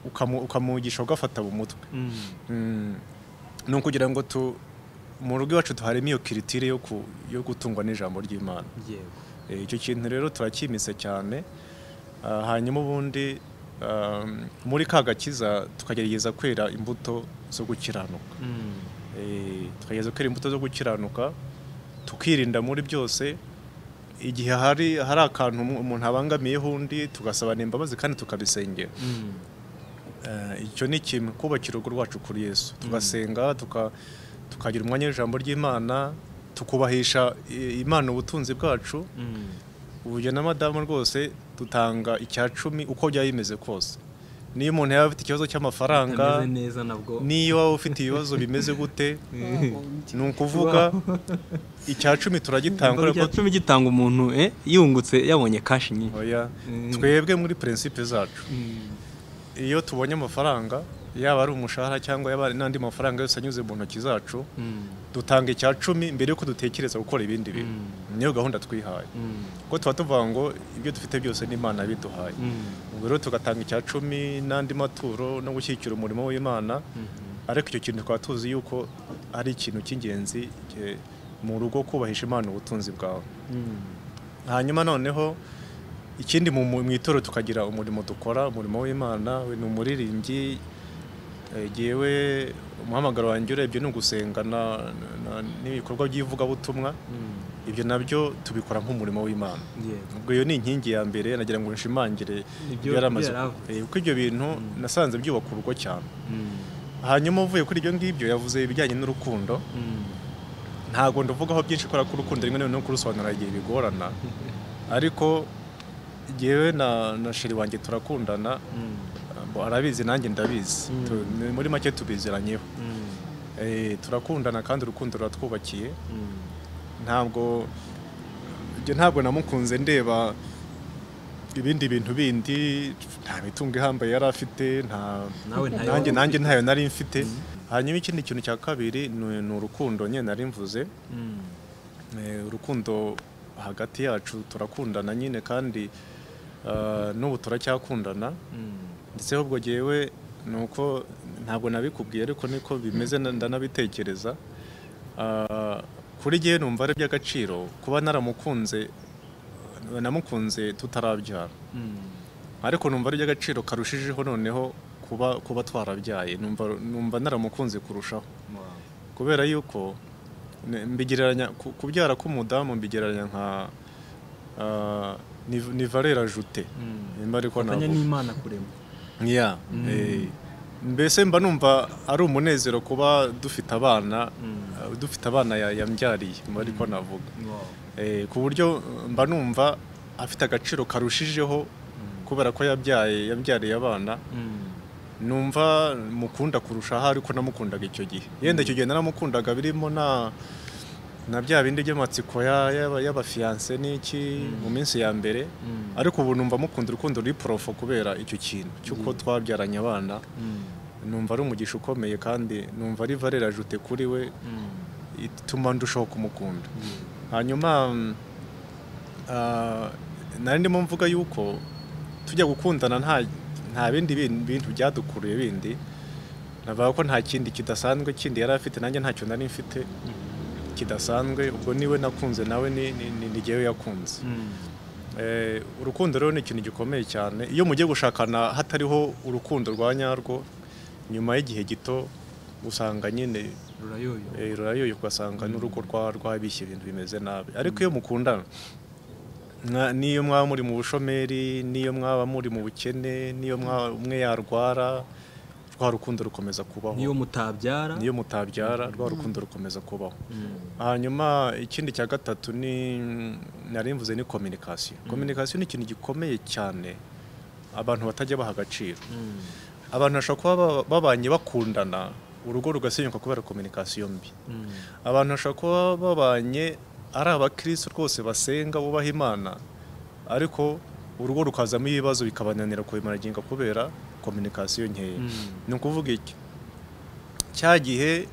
ukamu- ukamugisha ugafata mu mutwe Mm. Mm. ni ukugira ngo tu mu rugo iwacu tuharemo iyo kiritire yo ku- yo gutungwa n'ijambo ry'imana yego Eh, icyo kintu rero turakimise cyane Ah, hanyuma ubundi ah, muri ka gakiza tukagerageza kwera imbuto zo gukiranuka Mm. Eh, tukagerageza kwera imbuto zo gukiranuka tukirinda muri byose igihe hari hari akantu umu- umuntu abangamiyeho undi tugasabana imbabazi kandi tukabisengera Mm. Eh, icyo ni kimwe kubakira urugo rwacu kuri yesu tugasenga tuka- tukagira umwanya w'ijambo ry'imana tukubahisha i- imana ubutunzi bwacu Mm. uburyo na madamu rwose dutanga icya cumi uko byaba bimeze kose niyo umuntu yaba afite ikibazo cy'amafaranga Utameze neza nabwo niyo waba ufite ibibazo bimeze gute ni ukuvuga Wow. icya cumi turagitanga Ngo urabona rya ko cumi gitanga umuntu eh, yungutse yabonye kashi nyinshi oya Mm. twebwe muri prinsipe zacu Mm. iyo tubonye amafaranga yaba ari umushahara cyangwa yaba ari n'andi mafaranga yose anyuze mu ntoki zacu Mm. dutanga icya cumi mbere y'uko dutekereza gukora ibindi bintu Mm. niyo gahunda twihaye Mm. kuko tuba tuvuga ngo ibyo dufite byose ni imana yabiduhaye Mm. ubwo rero tugatanga icya cumi n'andi maturo no gushyigikira umurimo w'imana ariko icyo kintu tukaba tuzi yuko ari ikintu cy'ingenzi eh, mu rugo kubahisha imana ubutunzi bwawe Mm. hanyuma noneho ikindi mu mu itorero tukagira umurimo dukora umurimo w'imana we ni umuririmbyi eh, jyewe umuhamagaro wanjye urebye ni ugusenga na- na- n'ibikorwa by'ivugabutumwa Mm. ibyo nabyo tubikora nk'umurimo w'imana Yego. ubwo iyo ni inkingi ya mbere nagira ngo nshimangire Ibyo yaramaze yaravuze. Eh, kuko ibyo bintu Mm. nasanze byubaka urugo cyane Mm. hanyuma uvuye kuri ibyo ngibyo yavuze ibijyanye n'urukundo Mm. ntabwo ndavugaho byinshi kubera ko urukundo rimwe na rimwe no kurusobanura igihe bigorana ariko jyewe na na sheri wanjye turakundana Mm. bo arabizi nanjye ndabizi Mm. Tu- ni- muri make tubiziranyeho Mm. Eh, turakundana kandi urukundo ruratwubakiye Mm. ntabwo ibyo ntabwo namukunze ndeba ibindi bintu bindi nta mitungo ihambaye yari afite nta Nawe ntayo nanjye wari nanjye ntayo nari mfite hanyuma ikindi kintu cya kabiri ni ni urukundo nyine nari mvuze Mm. Eh, urukundo hagati yacu turakundana nyine kandi ah, n'ubu turacyakundana Mm. ndetse ahubwo jyewe ni uko ntabwo nabikubwiye ariko niko bimeze na- ndanabitekereza Ah, kuri jyewe numva ari iby'agaciro kuba naramukunze namukunze tutarabyara Mm. ariko numva ari iby'agaciro karushijeho noneho kuba kuba twarabyaye numva numva naramukunze kurushaho Wow. kubera yuko ne- mbigereranya ku- kubyara k'umudamu mbigereranya nka ah, ni- ni valera jute Mm. nimba ariko Fatanya navuga n'Imana kurema. Yeah, Mm. eh, mbese mba numva ari umunezero kuba dufite abana Mm. eh, dufite abana ya- yambyariye nimba ariko navuga Wow. Eh, ku buryo mba numva afite agaciro karushijeho Mm. kubera ko yabyaye yabyariye abana Mm. numva mukunda kurushaho ariko namukundaga icyo gihe yenda icyo gihe naramukundaga birimo na na bya bindi by'amatsiko ya- y'aba- y'abafiyanse n'iki mu minsi ya mbere Mm. ariko ubu numva mukunda urukundo ruri porofo kubera icyo kintu cy'uko twabyaranye abana Mm. numva ari umugisha ukomeye kandi numva ari valera jute kuri we Mm. ituma ndushaho kumukunda Yeah. hanyuma mm, ah, nari ndimo mvuga yuko tujya gukundana nta nta bindi bin- bintu byadukuruye bindi navuga ko nta kindi kidasanzwe kindi yari afite nanjye ntacyo nari mfite kidasanzwe ubwo niwe nakunze nawe ni ni- ni- ni jyewe yakunze Mm. Eh, urukundo rero ni ikintu gikomeye cyane iyo mugiye gushakana hatariho urukundo rwa nyarwo nyuma y'igihe gito usanga nyine Rurayoyo. Eh, rurayoye ugasanga n'urugo rwa rwabishye ibintu bimeze nabi ariko iyo mukundana mwa- n'iyo mwaba muri mu bushomeri n'iyo mwaba muri mu bukene n'iyo mwaba umwe yarwara rwa rukundo rukomeza kubaho Niyo mutabyara. n'iyo mutabyara rwa rukundo rukomeza kubaho Mm. hanyuma ikindi cya gatatu ni nari mvuze ni kominikasiyo kominikasiyo ni ikintu gikomeye cyane abantu batajya baha agaciro Mm. abantu bashobora kuba ba- babanye bakundana urugo rugasenyuka kubera kominikasiyo mbi Mm. abantu bashobora kuba babanye ari abakristo rwose basenga bubaha imana ariko urugo rukazamo ibibazo bikabananira kubimaraginga kubera kominikasiyo nkeya Mm. ni ukuvuga iki cya gihe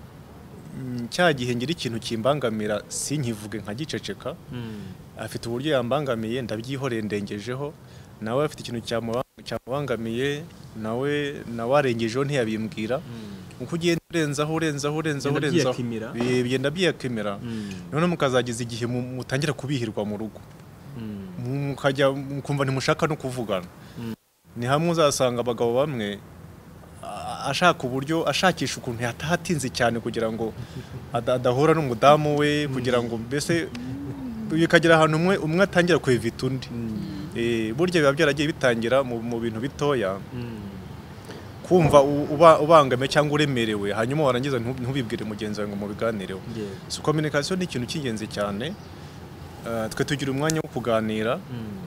mm, cya gihe ngira ikintu kimbangamira sinkivuge nka giceceka Mm. afite uburyo yambangamiye ndabyihoreye ndengejeho nawe afite ikintu cyamuba- cyamubangamiye nawe nawe arengejeho ntiyabimbwira Mm. uko ugenda urenzaho urenzaho urenzaho Bigenda urenzaho byiyakimira. bi- bigenda byiyakimira Mm. none mukazagiza igihe mu- mutangira kubihirwa mu rugo Mm. mu- mukajya mukumva ntimushaka no kuvugana ni hamwe uzasanga abagabo bamwe a- ashaka uburyo ashakisha ukuntu yatahatinze cyane kugira ngo ada- adahura n'umudamu we kugira ngo mbese bikagera ahantu umwe umwe atangira kwevita undi Eh, burya biba byaragiye bitangira mu mu bintu bitoya Mm. kumva u- uba- ubangamiwe cyangwa uremerewe hanyuma warangiza ntu- ntubibwire mugenzi wawe ngo mubiganireho Yeah. so communication ni ikintu cy'ingenzi cyane Eh, twe tugira umwanya wo kuganira Mm.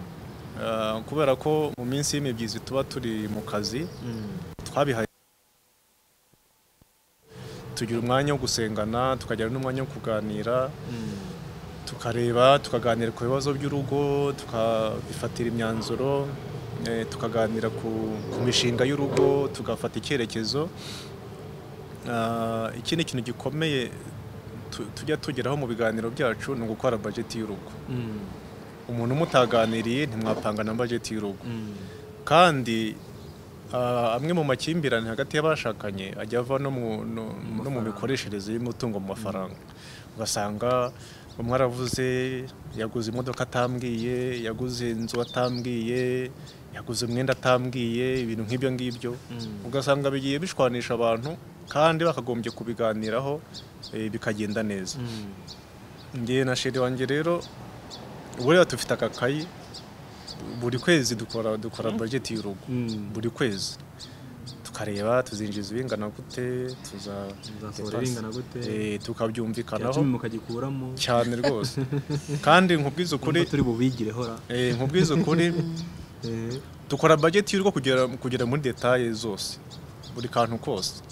Uh, kubera ko mu minsi y'imibyizi tuba turi mu kazi Mm. twabihaye tugira umwanya wo gusengana tukagira n'umwanya wo kuganira Mm. tukareba tukaganira ku bibazo by'urugo tukabifatira imyanzuro eh, tukaganira ku, ku mishinga y'urugo tugafata icyerekezo Ah, ikindi kintu gikomeye tu- tujya tugeraho mu biganiro byacu ni ugukora bajeti y'urugo Mm. umuntu umutaganiriye ntimwapanga na bajeti y'urugo Mm. kandi ah, amwe mu makimbirane hagati y'abashakanye ajya ava no mu- no- no mu mikoreshereze y'umutungo mu mafaranga ugasanga umwe aravuze yaguze imodoka atambwiye yaguze inzu atambwiye yaguze umwenda atambwiye ibintu nk'ibyo ngibyo Mm. ugasanga bigiye bishwanisha abantu kandi bakagombye kubiganiraho eh, bikagenda neza Mm. njye na sheri wanjye rero buriya dufite akakayi buri kwezi dukora dukora bajeti y'urugo Mm. buri kwezi tukareba tuzinjiza ibingana gute tuza Muzasohora ibingana gute? Eh, Cya tukabyumvikanaho cumi mukagikuramo cyane rwose kandi nkubwiza ukuri Numva turi bubigire hora eh, nkubwiza ukuri Eh. dukora bajeti y'urugo kugera kugera muri detaye zose buri kantu kose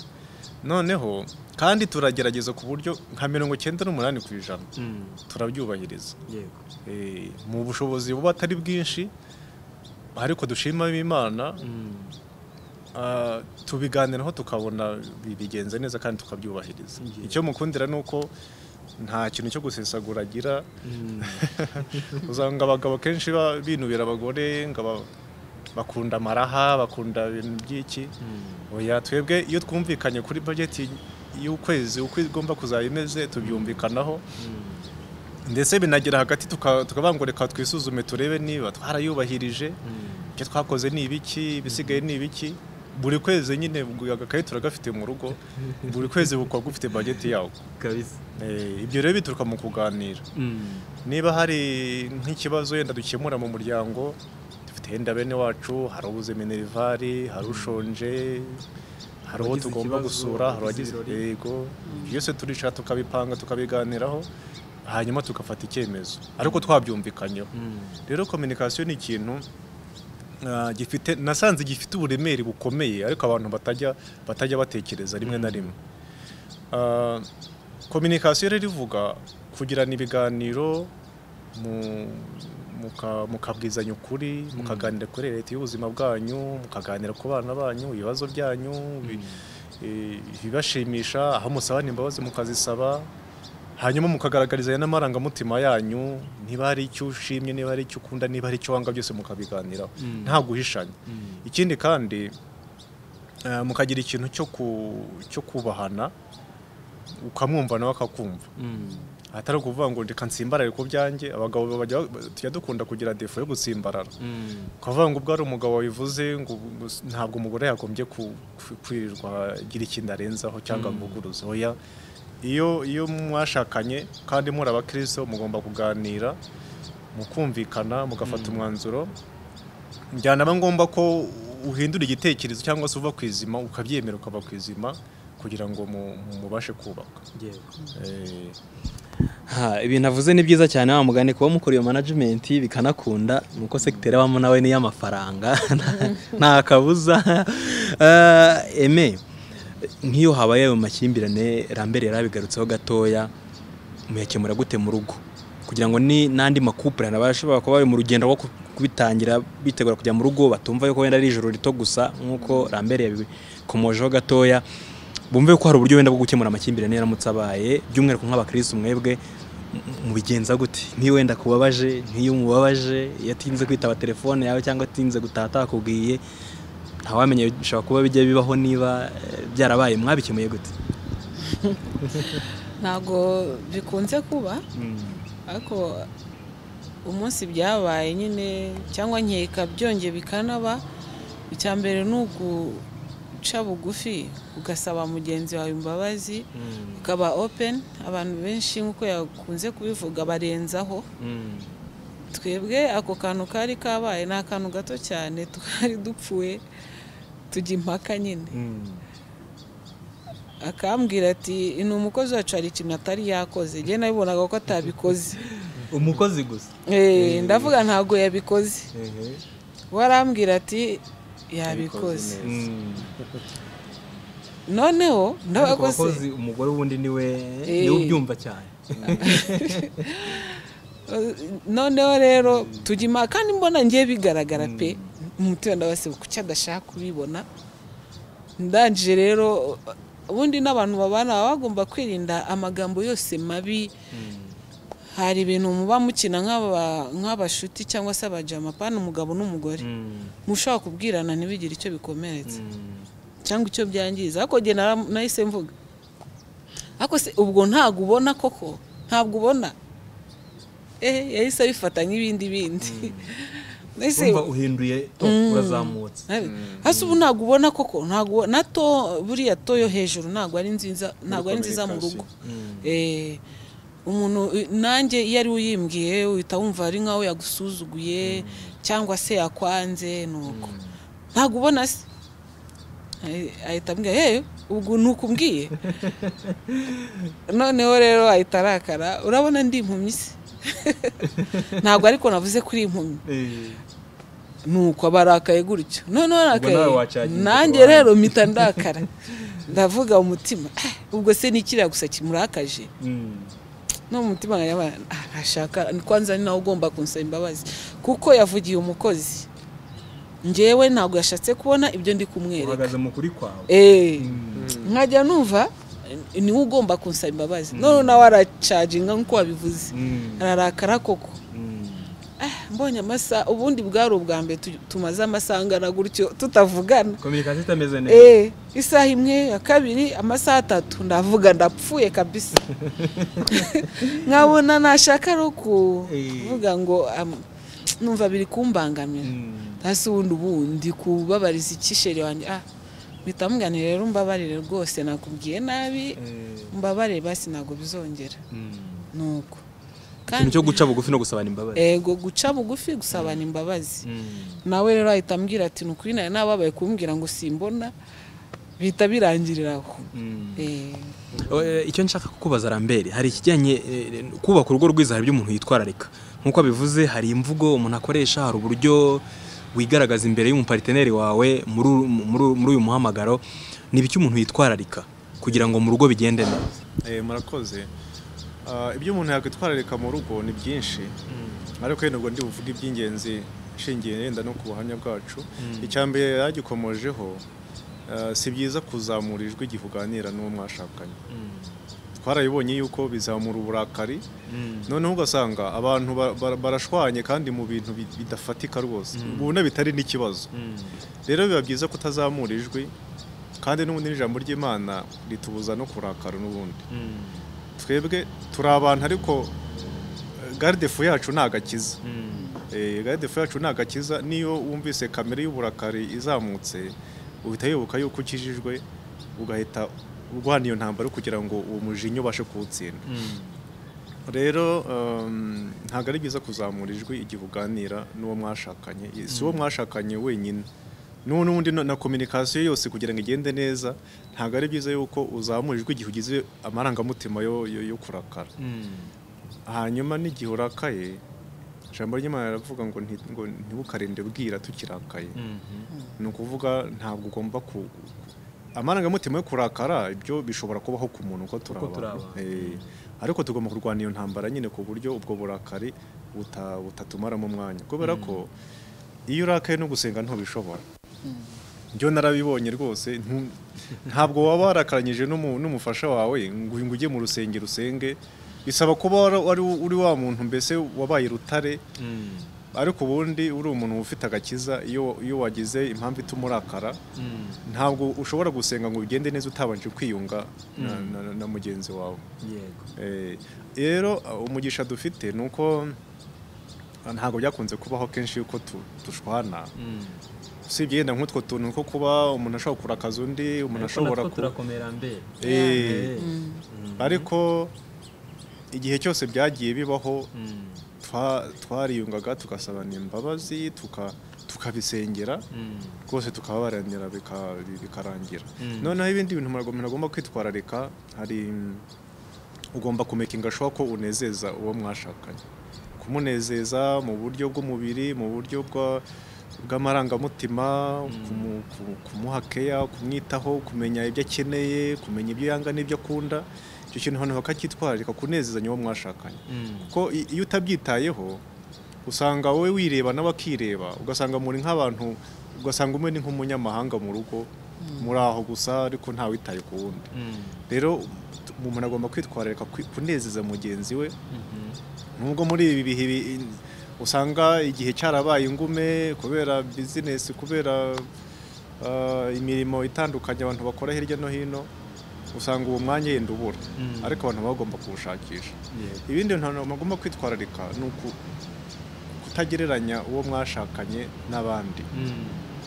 noneho kandi turagerageza ku buryo nka mirongo icyenda n'umunani ku ijana Mm. turabyubahiriza Yego. Eh, mu bushobozi buba atari bwinshi ariko dushima imana Mm. ah, tubiganiraho tukabona bi- bigenze neza kandi tukabyubahiriza Yeah. icyo mukundira ni uko nta kintu cyo gusesagura agira Mm. usanga abagabo kenshi ba- binubira abagore ngo aba- bakunda amaraha bakunda ibintu by'iki Mm. oya twebwe iyo twumvikanye kuri bajeti y'ukwezi uko igomba kuzaba imeze tubyumvikanaho Mm. ndetse binagera hagati tuka- tukavuga ngo reka twisuzume turebe niba twarayubahirije Mm. ibyo twakoze ni ibiki ibisigaye ni ibiki buri kwezi nyine ubwo agakayi turagafite mu rugo buri kwezi bukaba gufite bajeti yawo kabisa Eh, ibyo rero bituruka mu kuganira Mm. niba hari nk'ikibazo yenda dukemura mu muryango dufite yenda bene wacu hari ubuze minervari hari ushonje hari uwo Abagize tugomba ikibazo, gusura hari abagize uwagize ibirori. yego byose turicara tukabipanga tukabiganiraho hanyuma tugafata icyemezo ariko twabyumvikanyeho Mm. rero kominikasiyo ni ikintu ah, gifite nasanze gifite uburemere bukomeye ariko abantu batajya batajya batekereza rimwe na rimwe kominikasiyo rero ivuga kugirana ibiganiro mu- muka- mukabwizanya ukuri mukaganira kuri leta y'ubuzima bwanyu mukaganira ku bana banyu ibibazo byanyu bi- eh, ibibashimisha aho musabana imbabazi mukazisaba hanyuma mukagaragarizanya n'amarangamutima yanyu niba hari icyo ushimye niba hari icyo ukunda niba hari icyo wanga byose mukabiganiraho Mm. nta guhishanya Mm. ikindi kandi eh, mukagira ikintu cyo ku- cyo kubahana ukamwumva nawe akakumva Mm. atari ukuvuga ngo reka nsimbarare ku byanjye abagabo bajya- tujya dukunda kugira defo yo gutsimbarara Mm. ukavuga ngo ubwo hari umugabo wabivuze ngo ngo s- ntabwo umugore yagombye ku- ku- kwirirwa agira ikintu arenzaho cyangwa Mm. avuguruza oya iyo iyo mwashakanye kandi muri abakristo mugomba kuganira mukumvikana mugafata umwanzuro byanaba ngombwa ko uhindura igitekerezo cyangwa se uva ku izima ukabyemera ukava ku izima kugira ngo mu- mu- mubashe kubaka Yego. Eh, Ha, ibintu avuze ni byiza cyane wa mugani kuba mukora iyo management bikanakunda nuko secteur abamo nawe ni y'amafaranga nta kabuza Eh, eme nk'iyo habaye ayo makimbirane rambere yarabigarutseho gatoya muyakemura gute mu rugo kugira ngo ni n'andi makupurane abashobora kuba bari mu rugendo rwo ku- kubitangira bitegura kujya mu rugo batumva yuko wenda ari ijoro rito gusa nk'uko rambere yabikomojeho gatoya bumve ko hari uburyo wenda bwo gukemura amakimbirane yaramutse abaye by'umwihariko nk'abakirisitu mwebwe mu- mubigenza gute nk'iyo wenda kubabaje nk'iyo umubabaje iyo atinze kwitaba telefone yawe cyangwa atinze gutaha atakubwiye ntawamenye bishobora kuba bijya bibaho niba eh, byarabaye mwabikemuye gute ntabwo bikunze kuba ariko umunsi byabaye nyine cyangwa nkeka byongeye bikanaba icya mbere ni uguca bugufi ugasaba mugenzi wawe imbabazi ukaba open abantu benshi nk'uko yakunze kubivuga barenzaho twebwe ako kantu kari kabaye ni akantu gato cyane twari dupfuye tujya impaka nyine akambwira ati ni umukozi wacu hari ikintu atari yakoze njye nabibonaga ko atabikoze umukozi gusa Eh, ndavuga ntabwo yabikoze we arambwira ati yabikoze Yabikoze noneho ariko ndabakoze abakozi umugore wundi niwe Eh. niwe ubyumva cyane noneho rero tujya impaka kandi mbona ngiye bigaragara pe umutima ndabasiba kuki adashaka kubibona ndangije rero ubundi n'abantu babana baba bagomba kwirinda amagambo yose mabi hari ibintu muba mukina nk'aba- nk'abashuti cyangwa se abajama pana umugabo n'umugore mushobora kubwirana ntibigire icyo bikomeretsa cyangwa icyo byangiza ariko njye nara- nahise mvuga ariko se ubwo ntabwo ubona koko ntabwo ubona eh yahise abifata nk'ibindi bindi nahise urumva uhinduye to urazamutse nabi- hasi ubu ntabwo ubona koko ntabwo na to buriya to yo hejuru ntabwo ari nziza ntabwo ari nziza mu rugo Eh, umuntu eh, nanjye iyo ari we uyimbwiye uhita wumva ari nkaho yagusuzuguye cyangwa se yakwanze nuko ntabwo ubona se Ahi- ahita ambwira yewe ubwo ntukumbwiye noneho rero ahita arakara urabona ndi impumyi se ntabwo ariko navuze kuri impumyi Eh, nuko barakaye gutyo noneho nawe arakaye wacaginga nanjye ku ruhande. rero mpita ndakara ndavuga umutima "Ah, ubwo se ni kiriya gusa kimurakaje mm. no mu mutima nkagira ngo, "Ah, ntashaka ni kwanza ni nawe ugomba kunsaba imbabazi kuko yavugiye umukozi njyewe ntabwo yashatse kubona ibyo ndi kumwereka uhagaze mu kuri kwawe Eh, Mm. nkajya numva "Eh, niwe ugomba kunsaba imbabazi noneho nawe aracaginga nk'uko wabivuze Mm. ararakara koko Mm. Ah, mbonye amasaha ubundi bwari ubwa mbere tu- tumaze amasaha angana gutyo tutavugana kominikasiyo itameze neza Eh, isaha imwe ya kabiri amasaha atatu ndavuga ndapfuye kabisa nkabona nashaka ari ukuvuga ngo am- numva biri kumbangamira Mm. hasi ubundi ubundi kubabariza ikisheri wanjye ah mpita mugane rero mbabarire rwose nakubwiye nabi Eh, mbabarire basi ntabwo bizongera mm. nuko ikintu cyo guca bugufi no gusabana imbabazi ego guca bugufi gusabana imbabazi Mm. nawe rero ahita ambwira ati ni ukuri nawe nababaye kumbwira ngo simbona bihita birangirira aho Mm. Eh, Eh, icyo nshaka kukubaza Lambert hari ikijyanye eh, kubaka urugo rwiza hari ibyo umuntu yitwararika nk'uko abivuze hari imvugo umuntu akoresha hari uburyo wigaragaza imbere y'umupariteneri wawe muri uru- muri muri uyu muhamagaro ni ibiki umuntu yitwararika kugira ngo mu rugo bigende neza Eh, murakoze Ah, ibyo umuntu yakwitwararika mu rugo ni byinshi ariko yenda ubwo ndi buvuge iby'ingenzi nshingiye yenda no ku buhamya bwacu icya mbere yagikomojeho ah, si byiza kuzamura ijwi igihe uganira n'uwo mwashakanye twarabibonye yuko bizamura uburakari noneho ugasanga abantu ba- ba- barashwanye kandi mu bintu bi- bidafatika rwose ubona bitari n'ikibazo rero biba byiza kutazamura ijwi kandi n'ubundi n'ijambo ry'imana ritubuza no kurakara n'ubundi twebwe turi abantu ariko eh, gardefu yacu ni agakiza Eh, gardefu yacu ni agakiza niyo wumvise kamere y'uburakari izamutse uhita wibuka yuko ukijijwe ugahita urwana iyo ntambara kugira ngo uwo mujinya ubashe kuwutsinda rero um, ntabwo ari byiza kuzamura ijwi igihe uganira n'uwo mwashakanye si uwo mwashakanye wenyine n'uwo n'undi no- na kominikasiyo yose kugira ngo igende neza ntabwo ari byiza yuko uzamura ijwi igihe ugize amarangamutima yo, yo, yo kurakara hanyuma n'igihe urakaye ijambo ry'imana riravuga ngo nti- ngo ntibukarinde bwira tukirakaye ni ukuvuga ntabwo ugomba ku amarangamutima yo kurakara ibyo bishobora kubaho ku muntu uko turi Uko turi abantu. abantu. Eh, ariko tugomba kurwana iyo ntambara nyine ku buryo ubwo burakari buta- butatumaramo umwanya kubera ko iyo urakaye no gusenga ntubishobora byo narabibonye rwose ntu- ntabwo waba warakaranyije n'umu- n'umufasha wawe ngo ngo ujye mu rusengero usenge bisaba kuba wari wari- uri wa muntu mbese wabaye rutare ariko ubundi uri umuntu ufite agakiza iyo iyo wagize impamvu ituma urakara ntabwo ushobora gusenga ngo ugende neza utabanje kwiyunga na- na- na mugenzi wawe yego Eh, rero umugisha dufite ni uko ntabwo byakunze kubaho kenshi yuko tu- dushwana Mm. usibye yenda nk'utwo tuntu nko kuba umuntu ashobora kurakaza undi umuntu Ariko natwo ashobora ku- turakomera mbere Eh, Mm. ariko igihe cyose byagiye bibaho Mm. twa- twariyungaga tugasabana imbabazi tuka- tukabisengera Mm. rwose tukababaranira bika- bikarangira Mm. noneho ibindi bintu umuntu umuntu agomba kwitwararika hari mm, ugomba kumekinga shuwa ko unezeza uwo mwashakanye kumunezeza mu buryo bw'umubiri mu buryo bwa- bw'amarangamutima kumu- ku- kumuha keya kumwitaho kumenya ibyo akeneye kumenya ibyo yanga n'ibyo akunda icyo kintu abantu bakacyitwararika kunezezanya uwo mwashakanye Mm. kuko i- iyo utabyitayeho usanga wowe wireba nawe akireba ugasanga muri nk'abantu ugasanga umwe ni nk'umunyamahanga mu rugo muri aho gusa ariko ntawitaye ku wundi Mm. rero umuntu agomba kwitwararika kwi- kunezeza mugenzi we Mhm. nubwo muri ibi bihe bi- in- usanga igihe cyarabaye ingume kubera bizinesi kubera ah, imirimo itandukanye abantu bakora hirya no hino usanga uwo mwanya yenda ubura Mm. ariko abantu baba bagomba kuwushakisha Yego. ibindi bintu bagomba kwitwararika ni uku- kutagereranya uwo mwashakanye n'abandi Mm.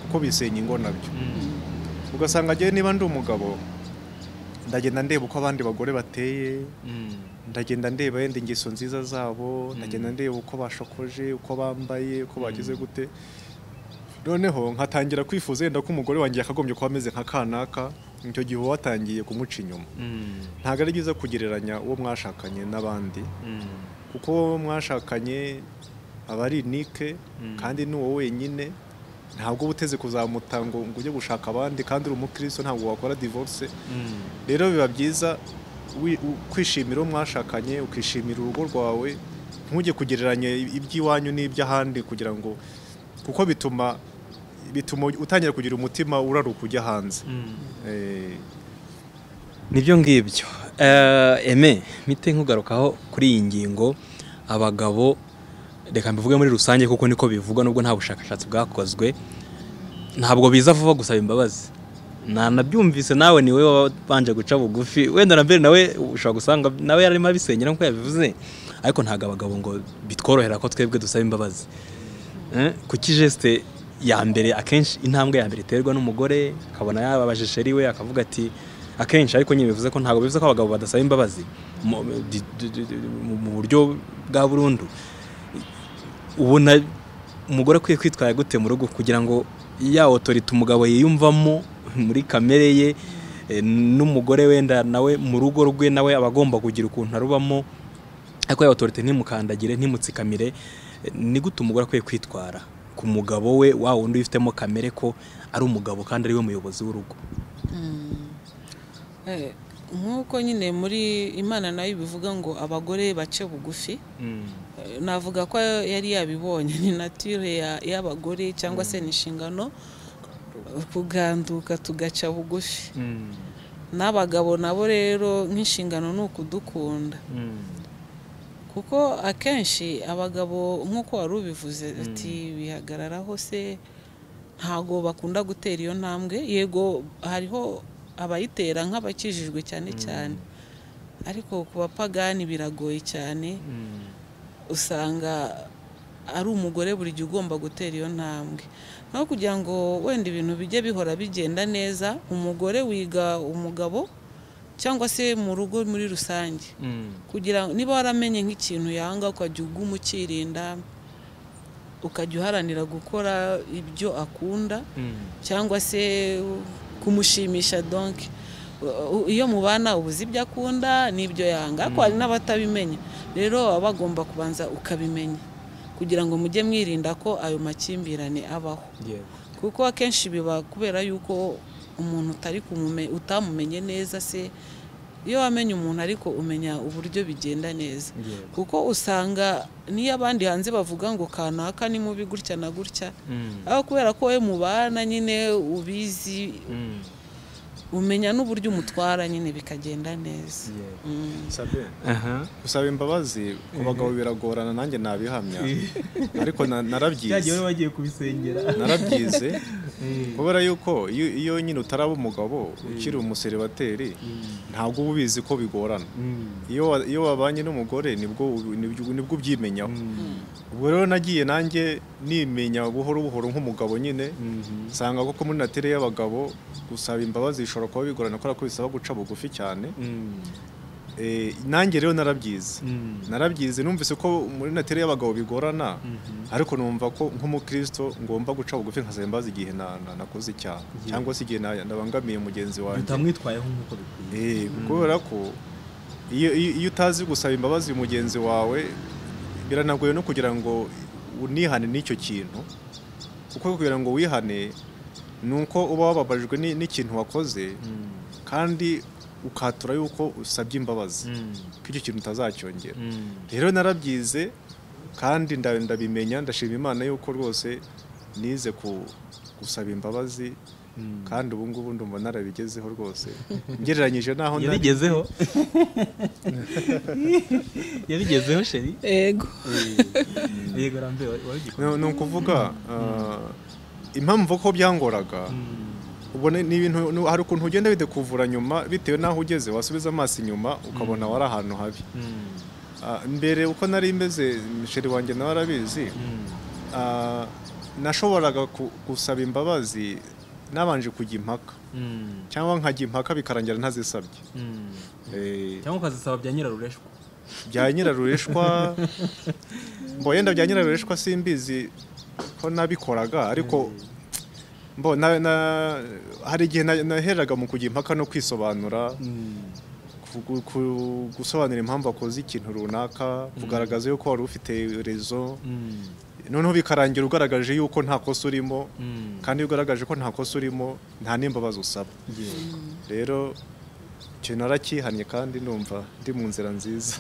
kuko bisenya ingo nabyo Mm. ugasanga njyewe niba ndi umugabo ndagenda ndeba uko abandi bagore bateye Mm. ndagenda ndeba yenda ingeso nziza zabo ndagenda ndeba uko bashokoje uko bambaye uko bagize gute noneho nkatangira kwifuza yenda ko umugore wanjye yakagombye kuba ameze nka kanaka icyo gihe uba watangiye kumuca inyuma Mm. ntabwo ari byiza kugereranya uwo mwashakanye n'abandi Mm. kuko mwashakanye aba ari nike kandi ni wowe wenyine ntabwo uba uteze kuzamuta ngo ngo ujye gushaka abandi kandi uri umukristo ntabwo wakora divorce Mm. rero biba byiza wi- u- kwishimira uwo mwashakanye ukishimira urugo rwawe ntujye kugereranya i- iby'iwanyu n'iby'ahandi kugira ngo kuko bituma bituma utangira kugira umutima uraruka ujya hanze Mm. Eh, nibyo ngibyo Eh, eme mite nkugarukaho kuri iyi ngingo abagabo reka mbivuge muri rusange kuko niko bivugwa nubwo nta bushakashatsi bwakozwe ntabwo biza vuba gusaba imbabazi nanabyumvise nawe ni wowe wabanje guca bugufi wenda na mbere nawe ushobora gusanga nawe yarimo abisengera nk'uko yabivuze ariko ntabwo abagabo ngo bitworohera ko twebwe dusaba imbabazi Eh, kuki jesite ya mbere akenshi intambwe ya mbere iterwa n'umugore akabona yababaje iwe akavuga ati akenshi ariko nyine bivuze ko ntabwo bivuze ko abagabo badasaba imbabazi mu- di- di- di- di- mu- mu buryo bwa burundu ubona umugore akwiye kwitwara gute mu rugo kugira ngo ya otorita umugabo yiyumvamo muri kamere ye eh, n'umugore wenda nawe mu rugo rwe nawe aba agomba kugira ukuntu arubamo ariko ya otorite ntimukandagire ntimutsikamire eh, ni gute umugore akwiye kwitwara ku mugabo we wa wundi wifitemo kamere ko ari umugabo kandi ari we muyobozi w'urugo Eh, nk'uko nyine muri imana nayo bivuga ngo abagore bace bugufi Eh, navuga ko yari yabibonye ni nature ya- y'abagore cyangwa se ni inshingano eh, kuganduka tugaca bugufi n'abagabo nabo rero nk'inshingano ni ukudukunda kuko akenshi abagabo nk'uko wari ubivuze ati bihagararaho se ntago bakunda gutera iyo ntambwe yego hariho abayitera nk'abakijijwe cyane cyane ariko ku bapagani biragoye cyane usanga ari umugore buri gihe ugomba gutera iyo ntambwe naho kugira ngo wenda ibintu bijye bihora bigenda neza umugore wiga umugabo cyangwa se mu rugo muri rusange kugira niba waramenye nk'ikintu yanga ukajya uguma umukirinda ukajya uharanira gukora ibyo akunda cyangwa se kumushimisha donke U- u- iyo mubana uba uzi ibyo akunda n'ibyo yanga ariko hari n'abatabimenya rero baba bagomba kubanza ukabimenya kugira ngo mujye mwirinda ko ayo makimbirane abaho kuko akenshi biba kubera yuko umuntu utari kumume- utamumenye neza se iyo wamenye umuntu ariko umenya uburyo bigenda neza kuko usanga n'iyo abandi hanze bavuga ngo kanaka ni mubi gutya na gutya ariko kubera ko wowe mubana nyine ubizi umenya n'uburyo umutwara nyine bikagenda neza Mm. Sabine, aha gusaba imbabazi ku bagabo biragorana nanjye nabihamya ariko na- narabyize bagiye kubisengera narabyize kubera yuko iyo iyo nyine utaraba umugabo ukiri umuseribateri ntabwo uba ubizi ko bigorana iyo wa- iyo wabanye n'umugore nibwo ubi- nibyo- nibwo ubyimenyaho ubwo rero nagiye nanjye nimenya buhoro buhoro nk'umugabo nyine nsanga koko muri natire y'abagabo gusaba imbabazi bishobora kuba bigorana kubera ko bisaba guca bugufi cyane Eh, nanjye rero narabyize narabyize numvise ko muri natire y'abagabo bigorana ariko numva ko nk'umukristo ngomba guca bugufi nkasaba imbabazi igihe na- na- nakoze icyaha cyangwa se igihe na- nabangamiye mugenzi wanjye utamwitwayeho nk'uko bikwiye Eh, kubera ko iyo iyo- iyo utazi gusaba imbabazi mugenzi wawe biranagoye no kugira ngo unihane n'icyo kintu kuko kugira ngo wihane ni uko uba wababajwe ni- n'ikintu wakoze kandi ukatura yuko usabye imbabazi ko icyo kintu utazacyongera rero narabyize kandi nda- ndabimenya ndashima imana yuko rwose nize ku gusaba imbabazi kandi ubu ngubu ndumva narabigezeho rwose ngereranyije n'aho nari yabigezeho yabigezeho sheri ego yego rambe wabigikoze ni ni ukuvuga ah, impamvu ko byangoraga ubona ni ibintu ni- hari ukuntu ugenda bidekuvura nyuma bitewe n'aho ugeze wasubiza amaso inyuma ukabona wari ahantu habi Ah, mbere uko nari meze misheri wanjye nawe arabizi ah, nashoboraga ku- gusaba imbabazi nabanje kujya impaka cyangwa nkajya impaka bikarangira ntazisabye Eh, cyangwa ukazisaba bya nyirarureshwa bya nyirarureshwa mbo yenda bya nyirarureshwa simbizi ko nabikoraga ariko mbo na, na, hari igihe na- naheraga mu kujya impaka no kwisobanura ku- ku- ku- gusobanura impamvu wakoze ikintu runaka kugaragaza yuko wari ufite rezo noneho bikarangira ugaragaje yuko nta kosa urimo kandi iyo ugaragaje ko nta kosa urimo nta n'imbabazi usaba rero icyo narakihannye kandi numva ndi mu nzira nziza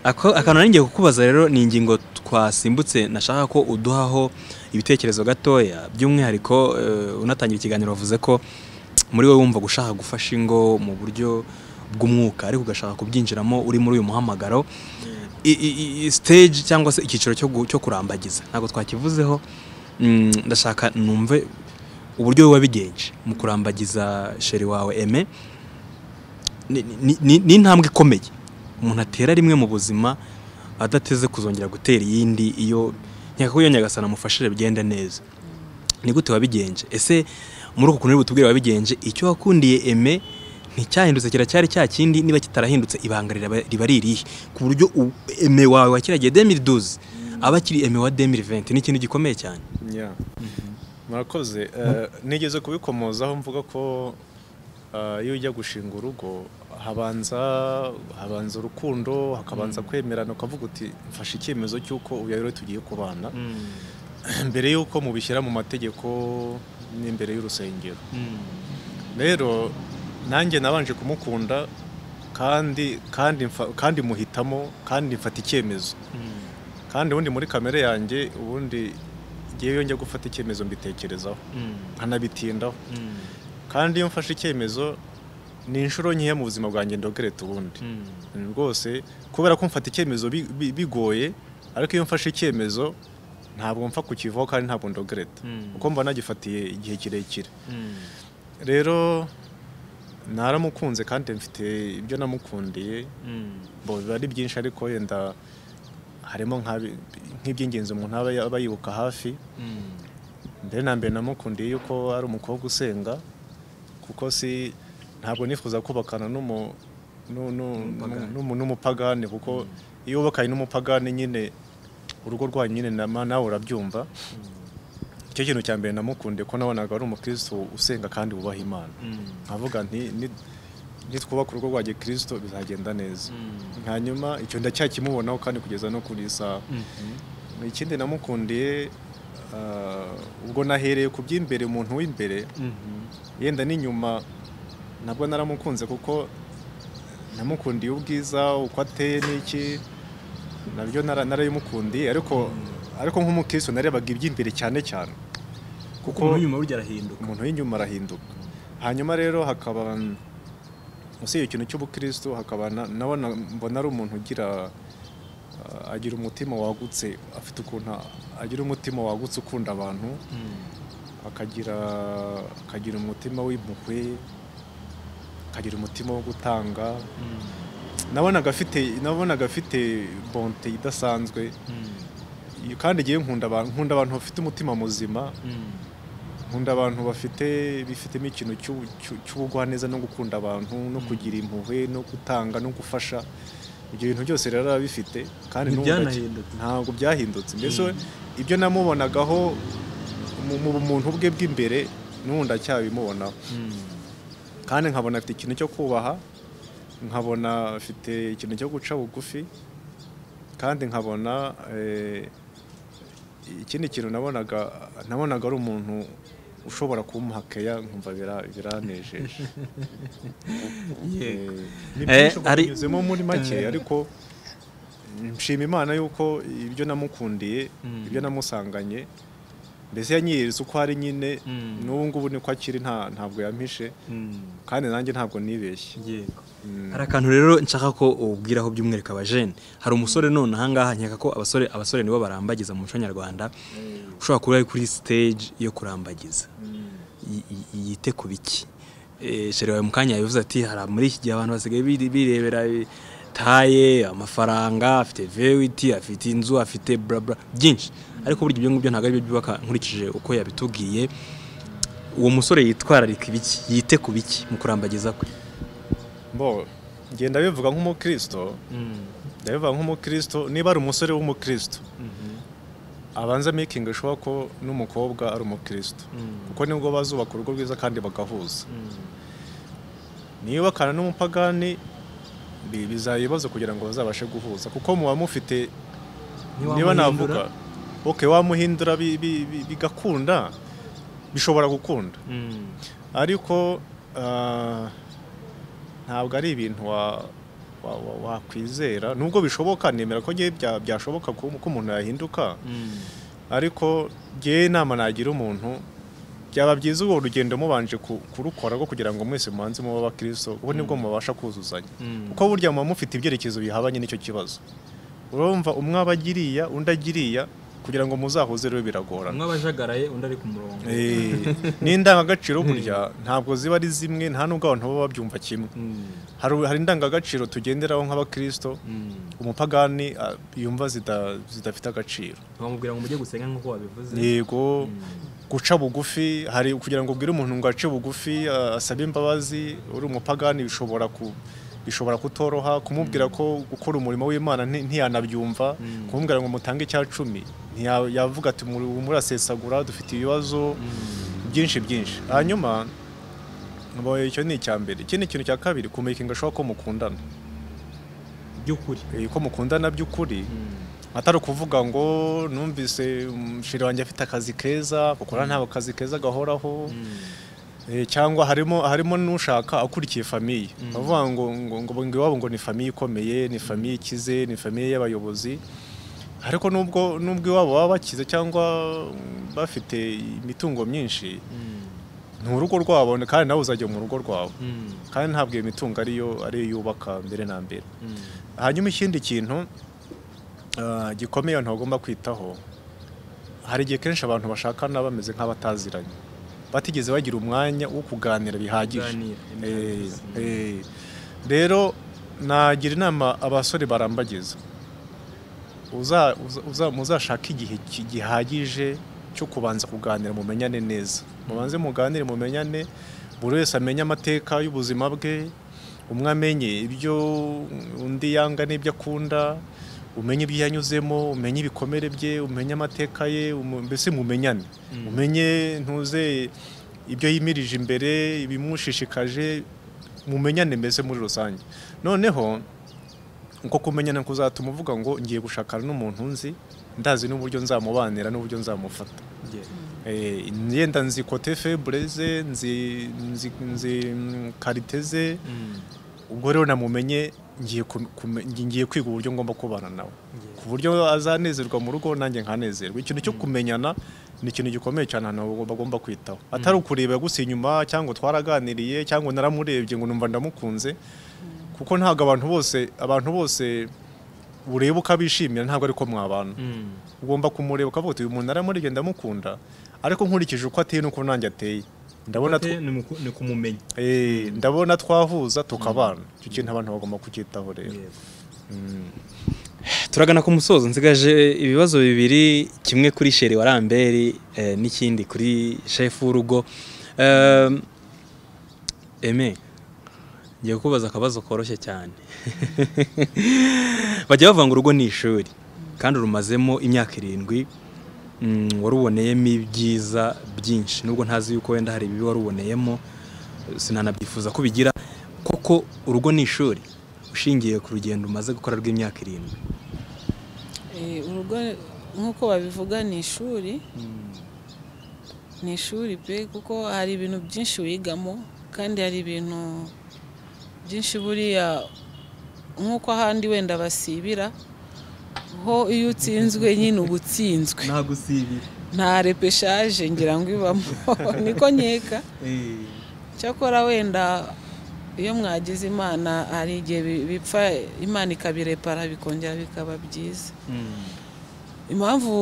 Ako- akantu nari ngiye kukubaza rero ni ingingo twasimbutse nashaka ko uduhaho ibitekerezo gatoya by'umwihariko eh, unatangira ikiganiro wavuze ko muri wowe wumva gushaka gufasha ingo mu buryo bw'umwuka ariko ugashaka kubyinjiramo uri muri uyu muhamagaro I- i- i- stage cyangwa se icyiciro cyo gu- cyo kurambagiza ntabwo twakivuzeho Mm, ndashaka numve uburyo wowe wabigenje mu kurambagiza sheri wawe eme ni- ni- ni ni intambwe ikomeye umuntu atera rimwe mu buzima adateze kuzongera gutera iyindi iyo nkeka ko iyo nyagasana amufashije bigenda neza ni gute wabigenje ese muri uku kuntu uri butubwire wabigenje icyo wakundiye eme nticyahindutse kiracyari cya kindi niba kitarahindutse ibanga riraba- riba ari irihe ku buryo u- eme wawe wa kiriya gihe 2012 aba akiri eme wa 2020 ni ikintu gikomeye cyane Yeah. murakoze Eh, nigeze kubikomozaho mvuga ko eh, iyo ujya gushinga urugo habanza habanza urukundo hakabanza kwemerana ukavuga uti mfashe icyemezo cy'uko uyu rero tugiye kubana mbere y'uko mubishyira mu mategeko n'imbere y'urusengero rero nanjye nabanje kumukunda kandi kandi mfa- kandi muhitamo kandi mfata icyemezo kandi ubundi muri kamere yanjye ubundi ngewe iyo njya gufata icyemezo mbitekerezaho nkanabitindaho kandi iyo mfashe icyemezo ni inshuro nkeya mu buzima bwanjye ndogereta ubundi rwose kubera ko mfata icyemezo bi- bi- bigoye ariko iyo mfashe icyemezo ntabwo mpfa kukivaho kandi ntabwo ndogereta kuko mba nagifatiye igihe kirekire rero naramukunze kandi mfite ibyo namukundiye bo biba ari byinshi ariko yenda harimo nka- nk'iby'ingenzi umuntu aba aba yibuka hafi mbere na mbere namukundiye yuko ari umukobwa usenga kuko si ntabwo nifuza kubakana n'umu- nu- nu- nu- n'umupagani kuko iyo wubakanye n'umupagani nyine urugo rwanyu nyine na- nawe urabyumva icyo kintu cya mbere namukundiye ko nabonaga ari umukristo usenga kandi wubaha imana nkavuga nti ni- nitwubaka urugo rwa gikristo bizagenda neza hanyuma icyo ndacyakimubonaho kandi kugeza no kuri iyi saha ikindi namukundiye ah, ubwo nahereye ku by'imbere umuntu w'imbere yenda n'inyuma nabwo naramukunze kuko namukundiye ubwiza uko ateye n'iki nabyo nara- narabimukundiye ariko ariko nk'umukristo narebaga iby'imbere cyane cyane kuko umuntu w'inyuma burya arahinduka umuntu w'inyuma arahinduka hanyuma rero hakaba usibye ikintu cy'ubukristo hakaba na- nawe na- mbona ari umuntu ugira uh, agira umutima wagutse afite ukuntu agira umutima wagutse ukunda abantu akagira akagira umutima w'impuhwe akagira umutima wo gutanga nabonaga afite nabonaga afite bonte idasanzwe kandi igihe nkunda abantu nkunda abantu bafite umutima muzima nkunda abantu bafite bifitemo ikintu cy'u- cy'u- cy'ubugwaneza no gukunda abantu no kugira impuhwe no gutanga no gufasha ibyo bintu byose rero araba abifite kandi n'ubu ndaki- ntibyanahindutse ntabwo byahindutse mbese we, ibyo namubonagaho mu mu bumuntu bwe bw'imbere n'ubu ndacyabimubonaho kandi nkabona afite ikintu cyo kubaha nkabona afite ikintu cyo guca bugufi kandi nkabona eh, ikindi kintu nabonaga nabonaga ari umuntu ushobora kumuha keya nkumva bira- biranejeje Eh, ni Eh, byinshi hari- binyuzemo muri make ariko nshima imana yuko ibyo namukundiye Mm. ibyo namusanganye mbese yanyiyeretse uko ari nyine Mm. n'ubu ngubu niko akiri nta- ntabwo yampishe kandi nanjye ntabwo nibeshye yego Mm. hari akantu rero nshaka ko ubwiraho by'umwihariko abajene hari umusore none ahangaha nkeka ko abasore abasore nibo barambagiza mu muco nyarwanda ushobora kuba ari kuri stage yo kurambagiza Y- y- yite ku biki Eh, shere wawe mu kanya yabivuze ati hari muri iki gihe abantu basigaye biri- birebera eh, taye amafaranga afite vewiti afite inzu afite burabura byinshi ariko burya ibyo ngibyo ntabwo aribyo byubaka nkurikije uko yabitubwiye uwo musore yitwararika ibiki yite ku biki mu kurambagiza kwe bo njye ndabivuga nk'umukristo ndabivuga nk'umukristo niba ari umusore w'umukristo abanza making sure ko n'umukobwa ari umukristo kuko nibwo bazubaka urugo rwiza kandi bagahuza niyubakana n'umupagani bi- bizaba ibibazo kugira ngo bazabashe guhuza kuko muba mufite niba navuga oke wamuhindura bi- bi- bi- bigakunda bishobora gukunda ariko ah, ntabwo ari ibintu wa- wa- wa- wakwizera nubwo bishoboka nemera ko ngewe bya- byashoboka ko ko umuntu yahinduka ariko ngewe inama nagira umuntu byaba byiza urwo rugendo mubanje ku- kurukora rwo kugira ngo mwese mubanze muba abakristo kuko nibwo mubasha kuzuzanya kuko burya muba mufite ibyerekezo bihabanye n'icyo kibazo urumva umwe aba agiriya undi agiriya kugira ngo muzahuze rero biragorana umwe abajagaraye undi ari ku murongo Eh, n'indangagaciro burya ntabwo ziba ari zimwe nta nubwo abantu baba babyumva kimwe Mm, hari hari indangagaciro tugenderaho nk'abakristo mm. umupagani ah, yumva zida- zidafite agaciro bamubwira ngo mujye gusenga nk'uko wabivuze yego guca bugufi hari kugira ngo ubwire umuntu ngo ace bugufi ah, asabe imbabazi uri umupagani bishobora ku bishobora kutoroha kumubwira ko gukora umurimo w'imana nti- ntiyanabyumva Mm. kumubwira ngo mutange icya cumi ntiya- yavuga ati "Muri- murasesagura dufite ibibazo byinshi byinshi hanyuma ngo icyo ni icya mbere ikindi kintu cya kabiri kumekinga ashobora ko mukundana by'ukuri Eh, ko mukundana by'ukuri atari ukuvuga ngo numvise umushiri wanjye afite akazi keza gukora ntabwo akazi keza gahoraho Eh, cyangwa harimo harimo n'ushaka akurikiye famiye bavuga ngo ngo ngo ngo iwabo ngo ni famiye ikomeye ni famiye ikize ni famiye y'abayobozi ariko nubwo nubwo iwabo baba bakize cyangwa mm, bafite imitungo myinshi ni urugo rwabo kandi nawe uzajya mu rugo rwawe kandi ntabwo iyo mitungo ariyo ariyo yubaka mbere na mbere hanyuma ikindi kintu ah, gikomeye abantu bagomba kwitaho hari igihe kenshi abantu bashakana bameze nk'abataziranye batigeze bagira umwanya wo kuganira bihagije Kuganira, Eh, imihangayiko. eh. rero nagira inama abasore barambagiza uza- uza- uza- muzashake igihe ki- gihagije cyo kubanza kuganira mumenyane neza mubanze muganire mumenyane buri wese amenye amateka y'ubuzima bwe umwe amenye ibyo undi yanga n'ibyo akunda umenye ibyo yanyuzemo umenye ibikomere bye umenye amateka ye umu- mbese mumenyane umenye ntuze ibyo yimirije imbere ibimushishikaje mumenyane mbese muri rusange noneho uko kumenyana kuzatuma uvuga ngo ngiye gushakana n'umuntu nzi ndazi n'uburyo nzamubanira n'uburyo nzamufata Eh, yenda nzi kote febure ze nzi nzi nzi mm, karite ze ubwo rero namumenye ngiye ku- kume- ngiye kwiga uburyo ngomba kubana nawe ku buryo azanezerwa mu rugo nanjye nkanezerwa ikintu cyo kumenyana ni ikintu gikomeye cyane ahantu bagomba kwitaho atari ukureba gusa inyuma cyangwa twaraganiriye cyangwa naramurebye ngo numva ndamukunze kuko ntabwo abantu bose abantu bose ureba ukabishimira ntabwo ariko mwabana ugomba kumureba ukavuga uti uyu muntu aramurebye ndamukunda ariko nkurikije uko ateye n'uko nanjye ateye ndabona tw- ni kumumenya Eh, ndabona twahuza tukabana icyo kintu abantu bagomba kucyitaho rero turagana ku musozo nsigaje ibibazo bibiri kimwe kuri sheri wa ramberi eh, n'ikindi kuri shefu w'urugo Ehm, eme ngiye kubaza akabazo koroshye cyane bajya bavuga ngo urugo ni ishuri kandi urumazemo imyaka irindwi mm, waruboneyemo ibyiza byinshi nubwo ntazi yuko wenda hari ibibi waruboneyemo sinanabyifuza ko ubigira koko urugo ni ishuri ushingiye ku rugendo umaze gukora rw'imyaka irindwi Eh, urugo nk'uko babivuga ni ishuri ni ishuri pe kuko hari ibintu byinshi wigamo kandi hari ibintu byinshi buriya nk'uko ahandi wenda basibira ho iyo utsinzwe nyine uba utsinzwe nta gusibira nta repeshaje ngira ngo ibamo niko nkeka cyakora wenda iyo mwagize imana hari igihe bi- bipfa imana ikabirepara bikongera bikaba byiza impamvu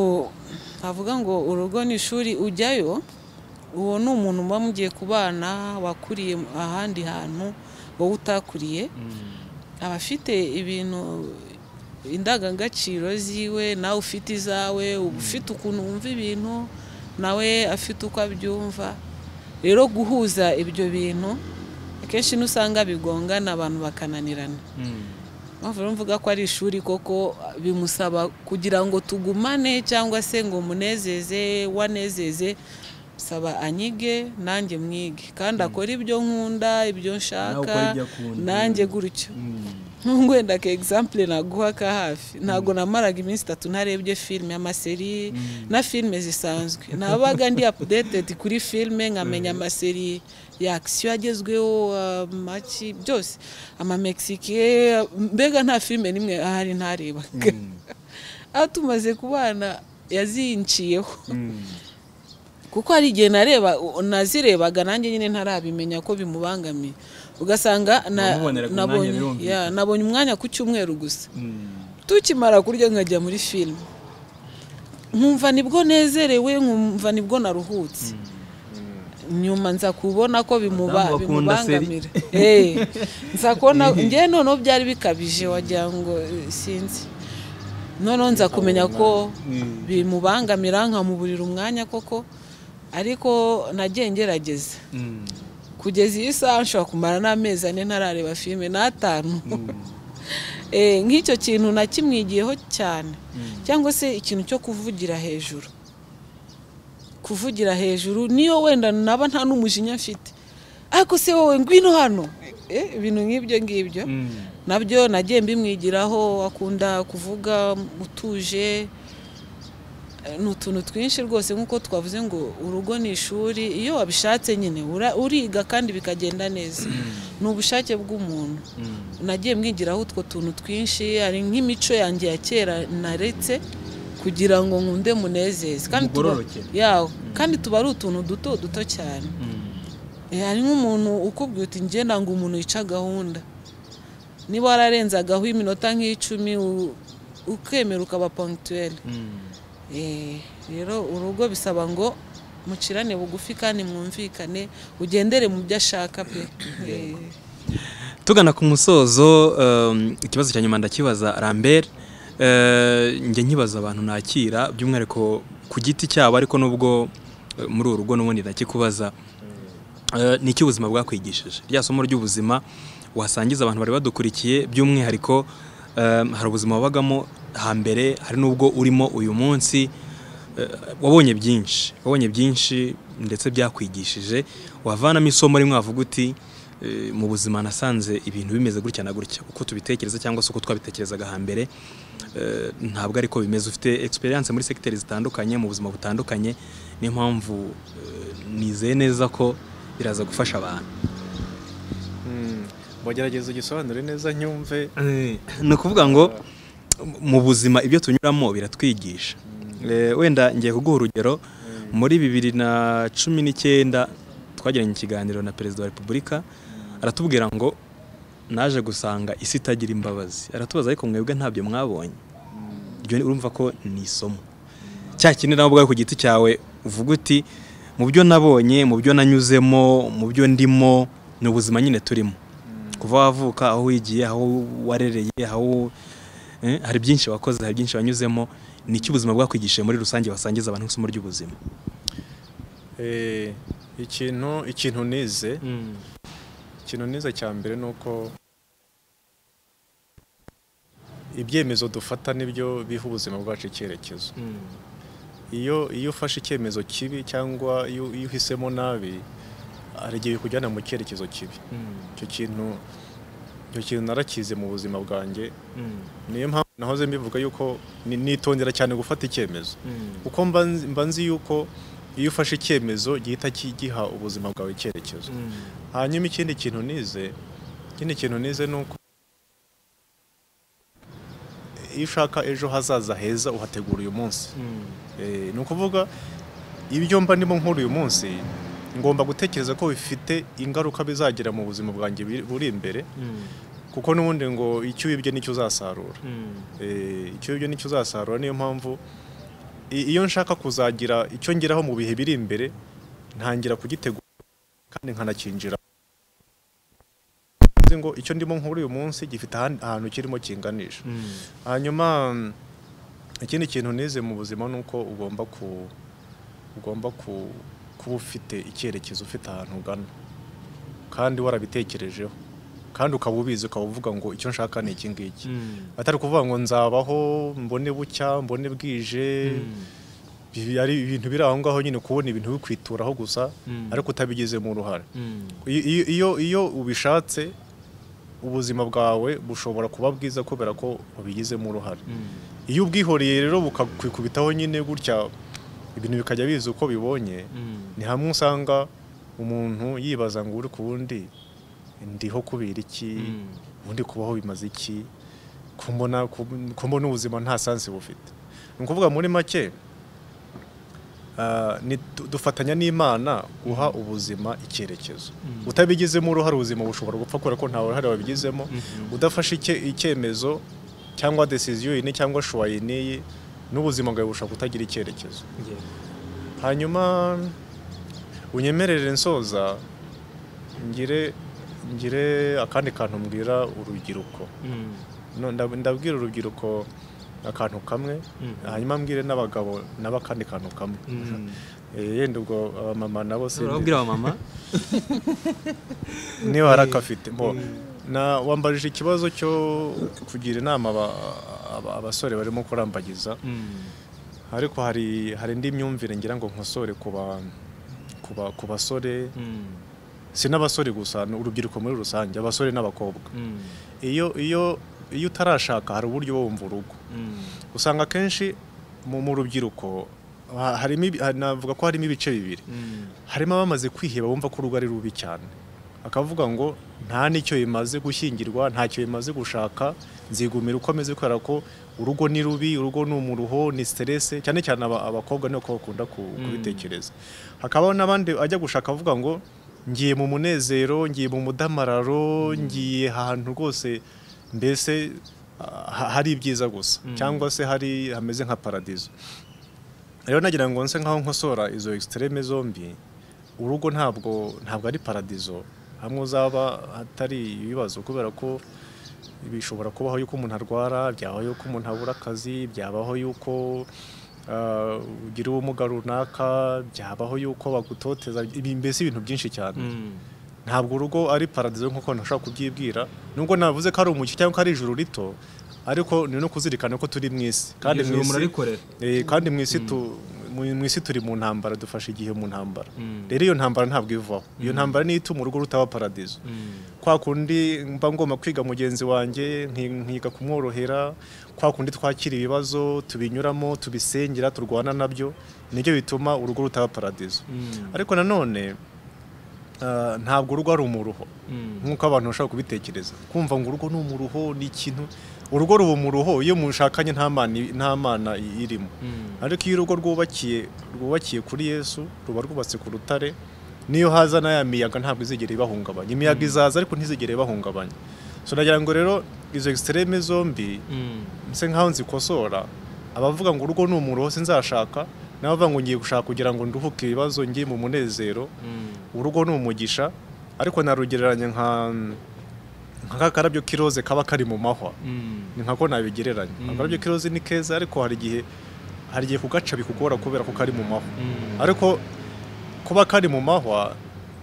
avuga ngo urugo ni ishuri ujyayo uwo ni umuntu muba mugiye kubana wakuriye ahandi hantu wowe utakuriye aba afite ibintu indangagaciro ziwe nawe ufite izawe uba ufite ukuntu wumva ibintu nawe afite uko abyumva rero guhuza ibyo bintu akenshi n'usanga bigongana abantu bakananirana mpamvu rero mvuga ko ari ishuri koko bimusaba kugira ngo tugumane cyangwa se ngo munezeze wanezeze saba anyige nanjye mwige kandi akore ibyo nkunda ibyo nshaka ukore ibyo akunda. nanjye gutyo nk'ubu wenda ka egisampure naguha ka hafi ntabwo namaraga iminsi itatu ntarebye filime amaseri na filime zisanzwe nabaga ndi apudetedi kuri filime nkamenya amaseri ya akisiyo agezweho amaki byose amamekisike mbega nta filime n'imwe ahari ntarebaga aho tumaze kubana yazinciyeho kuko hari igihe nareba nazirebaga nanjye nyine ntarabimenya ko bimubangamiye ugasanga na- Wamuboneraga umwanya nabonye birumvikana. ya, nabonye umwanya ku cyumweru gusa tukimara kurya nkajya muri filime nkumva nibwo nezerewe nkumva nibwo naruhutse nyuma nza kubona ko bimuba- Abadamu bakunda seri. bimubangamira Eh, nza kubona njyewe noneho byari bikabije wagira ngo eh, sinzi noneho nza kumenya ko bimubangamira nkamuburira umwanya koko ariko nagiye ngerageza kugeza iyi saha nshobora kumara n'amezi ane ntarareba filime n'atanu Eh, nk'icyo kintu nakimwigiyeho cyane cyangwa se ikintu cyo kuvugira hejuru kuvugira hejuru niyo wenda naba nta n'umujinya mfite ariko se wowe ngwino hano Eh, ibintu nk'ibyo ngibyo nabyo nagiye mbimwigiraho akunda kuvuga utuje ni utuntu twinshi rwose nk'uko twavuze ngo urugo ni ishuri iyo wabishatse nyine ura- uriga kandi bikagenda neza ni ubushake bw'umuntu nagiye mwigiraho utwo tuntu twinshi hari nk'imico yanjye ya kera naretse kugira ngo nkunde munezeze kandi tuba- Mugororoke. yawo kandi tuba ari utuntu duto duto cyane Eh, hari nk'umuntu ukubwira uti njye nanga umuntu yica gahunda niba wararenzagaho iminota nk'icumi u- ukemera ukaba punctuel Eh, rero urugo bisaba ngo mucirane bugufi kandi mwumvikane ugendere mu byo ashaka pe Eh, tugana ku musozo um, ikibazo cya nyuma ndakibaza rambert Eh, njye nkibaza abantu nakira by'umwihariko ku giti cyabo ariko nubwo eh, muri uru rugo n'ubundi ndakikubaza Eh, ni iki ubuzima bwakwigishije rya somo ry'ubuzima wasangiza abantu bari badukurikiye by'umwihariko eh, hari ubuzima wabagamo hambere hari n'ubwo urimo uyu munsi Eh, wabonye byinshi wabonye byinshi ndetse byakwigishije wavanamo isomo rimwe wavuga uti eh, mu buzima nasanze ibintu bimeze gutya na gutya uko tubitekereza cyangwa se uko twabitekerezaga hambere eh, ntabwo ariko bimeze ufite experience muri segiteri zitandukanye mu buzima butandukanye niyo mpamvu eh, nizeye neza ko biraza gufasha abantu Mm. Mbona wagerageza ugisobanure neza nyumve ni ukuvuga ngo mu buzima ibyo tunyuramo biratwigisha Eh, wenda ngiye kuguha urugero muri bibiri na cumi n'icyenda twagiranye ikiganiro na perezida wa repubulika aratubwira ngo naje gusanga isi itagira imbabazi aratubaza ariko mwebwe ntabyo mwabonye ibyo ni- urumva ko ni isomo cya kindi nawe ubwawe ku giti cyawe uvuga uti mu byo nabonye mu byo nanyuzemo mu byo ndimo ni ubuzima nyine turimo kuva wavuka aho wigiye aho warereye aho eh, hari byinshi wakoze hari byinshi wanyuzemo ni iki ubuzima bwakwigishije muri rusange wasangiza abantu isomo ry'ubuzima Eh, ikintu ikintu nize ikintu nize cya mbere ni uko ibyemezo dufata nibyo biha ubuzima bwacu icyerekezo iyo iyo ufashe icyemezo kibi cyangwa iyo iyo uhisemo nabi hari igihe bikujyana mu cyerekezo kibi icyo kintu icyo kintu narakize mu buzima bwanjye niyo mpamvu nahoze mbivuga yuko ni- nitondera cyane gufata icyemezo kuko mba nzi- mba nzi yuko iyo ufashe icyemezo gihita ki- giha ubuzima bwawe icyerekezo hanyuma ikindi kintu nize ikindi kintu nize ni uko iyo ushaka ejo hazaza heza uhategura uyu munsi Eh, ni ukuvuga ibyo mba ndimo nkora uyu munsi ngomba gutekereza ko bifite ingaruka bizagira mu buzima bwanjye biri- buri imbere kuko n'ubundi ngo icyo wibye nicyo uzasarura Eh, icyo wibye nicyo uzasarura niyo mpamvu i- iyo nshaka kuzagira icyo ngeraho mu bihe biri imbere ntangira kugitegura kandi nkanakinjira Nzi ngo icyo ndimo nkora uyu munsi gifite ahan- ahantu kirimo kinganisha hanyuma mm, ikindi kintu nize mu buzima ni uko ugomba ku ugomba ku kuba ufite icyerekezo ufite ahantu ugana kandi warabitekerejeho kandi ukaba ubizi ukaba uvuga ngo icyo nshaka ni iki ngiki atari ukuvuga ngo nzabaho mbone bucya mbone bwije Ibi ari ibintu biri aho ngaho nyine kubona ibintu bikwituraho gusa Mm. ariko utabigize mu ruhare iyo, iyo- iyo, iyo ubishatse ubuzima bwawe bushobora kuba bwiza kubera ko ubigizemo uruhare iyo ubwihoreye rero bukakwikubitaho nyine gutya ibintu bikajya biza uko bibonye ni hamwe usanga umuntu yibaza ngo uri ku wundi ndiho kubera iki ubundi kubaho bimaze iki kumbona kumbona ubuzima nta sansi bufite ni ukuvuga muri make ah, ni- du- dufatanya n'imana guha ubuzima icyerekezo utabigizemo uruhare ubuzima bushobora gupfa kubera ko nta ruhare wabigizemo udafashe icye- icyemezo cyangwa desiziyo iyi cyangwa shuwa iyi n'iyi n'ubuzima bwawe bushobora kutagira icyerekezo hanyuma unyemerere nsoza ngire ngire akandi kantu mbwira urubyiruko No, ndab- ndabwira urubyiruko akantu kamwe hanyuma mbwire n'abagabo nabo akandi kantu kamwe Eh, yenda ubwo abamama nabo urababwira abamama niba hari akafite bo na wambajije ikibazo cyo kugira inama aba- aba- abasore barimo kurambagiza ariko hari hari indi myumvire ngira ngo nkosore ku ba- ku ba- ku basore si n'abasore gusa ni urubyiruko muri rusange abasore n'abakobwa iyo iyo iyo utarashaka hari uburyo bwo wumva urugo usanga akenshi mu mu rubyiruko ha- harimo ibi- ha- navuga ko harimo ibice bibiri harimo abamaze kwiheba bumva ko urugo ari rubi cyane akavuga ngo nta n'icyo bimaze gushyingirwa ntacyo bimaze gushaka nzigumira uko ameze kubera ko urugo ni rubi urugo ni umuruho ni stress cyane cyane aba- abakobwa ni uko bakunda ku- kubitekereza hakabaho n'abandi ajya gushaka avuga ngo ngiye mu munezero ngiye mu mudamararo ngiye ahantu rwose mbese ah, hari ibyiza gusa cyangwa se hari hameze nka paradizo rero nagira ngo nse nkaho nkosora izo extreme zombi urugo ntabwo ntabwo ari paradizo hamwe uzaba hatari ibibazo kubera ko bishobora kubaho yuko umuntu arwara byabaho yuko umuntu abura akazi byabaho yuko ah, ugira ubumuga runaka byabaho yuko bagutoteza ibi- mbese ibintu byinshi cyane ntabwo urugo ari paradizo nk'uko ntashobora kubyibwira nubwo navuze ko ari umucyo cyangwa ko ari ijuru rito ariko ni no kuzirikana ko turi mu isi kandi mu isi Eh, kandi mu isi tu- mu- mu isi turi mu ntambara dufashe igihe mu ntambara rero iyo ntambara ntabwo ivaho iyo ntambara niyo ituma urugo rutaba paradizo kwa kundi mba ngomba kwiga mugenzi wanjye nki- nkiga kumworohera kwa kundi twakira ibibazo tubinyuramo tubisengera turwana nabyo nibyo bituma urugo rutaba paradizo ariko nanone ah, ntabwo urugo ari umuruho Mm. nk'uko abantu bashobora kubitekereza kumva ngo urugo ni umuruho ni ikintu urugo ruba umuruho iyo mushakanye nta mana i- nta mana i- irimo Mm. ariko iyo urugo rwubakiye rwubakiye kuri yesu ruba rwubatse ku rutare niyo haza n'aya miyaga ntabwo izigera ibahungabanya imiyaga izaza ariko ntizigere ibahungabanya so nagira ngo rero izo extreme zombi Mm. nse nkaho nzikosora abavuga ngo urugo ni umuruho sinzashaka n'abavuga ngo ngiye gushaka kugira ngo nduhuke ibibazo ngiye mu munezero Mm. urugo ni umugisha ariko narugereranya nka nka kakarabyo k'iroze kaba kari mu mahwa Mm. ni nkako nabigereranya Mm. akarabyo k'iroze ni keza ariko hari igihe hari igihe kugaca bikugora kubera ko kari mu mahwa Mm. ariko kuba kari mu mahwa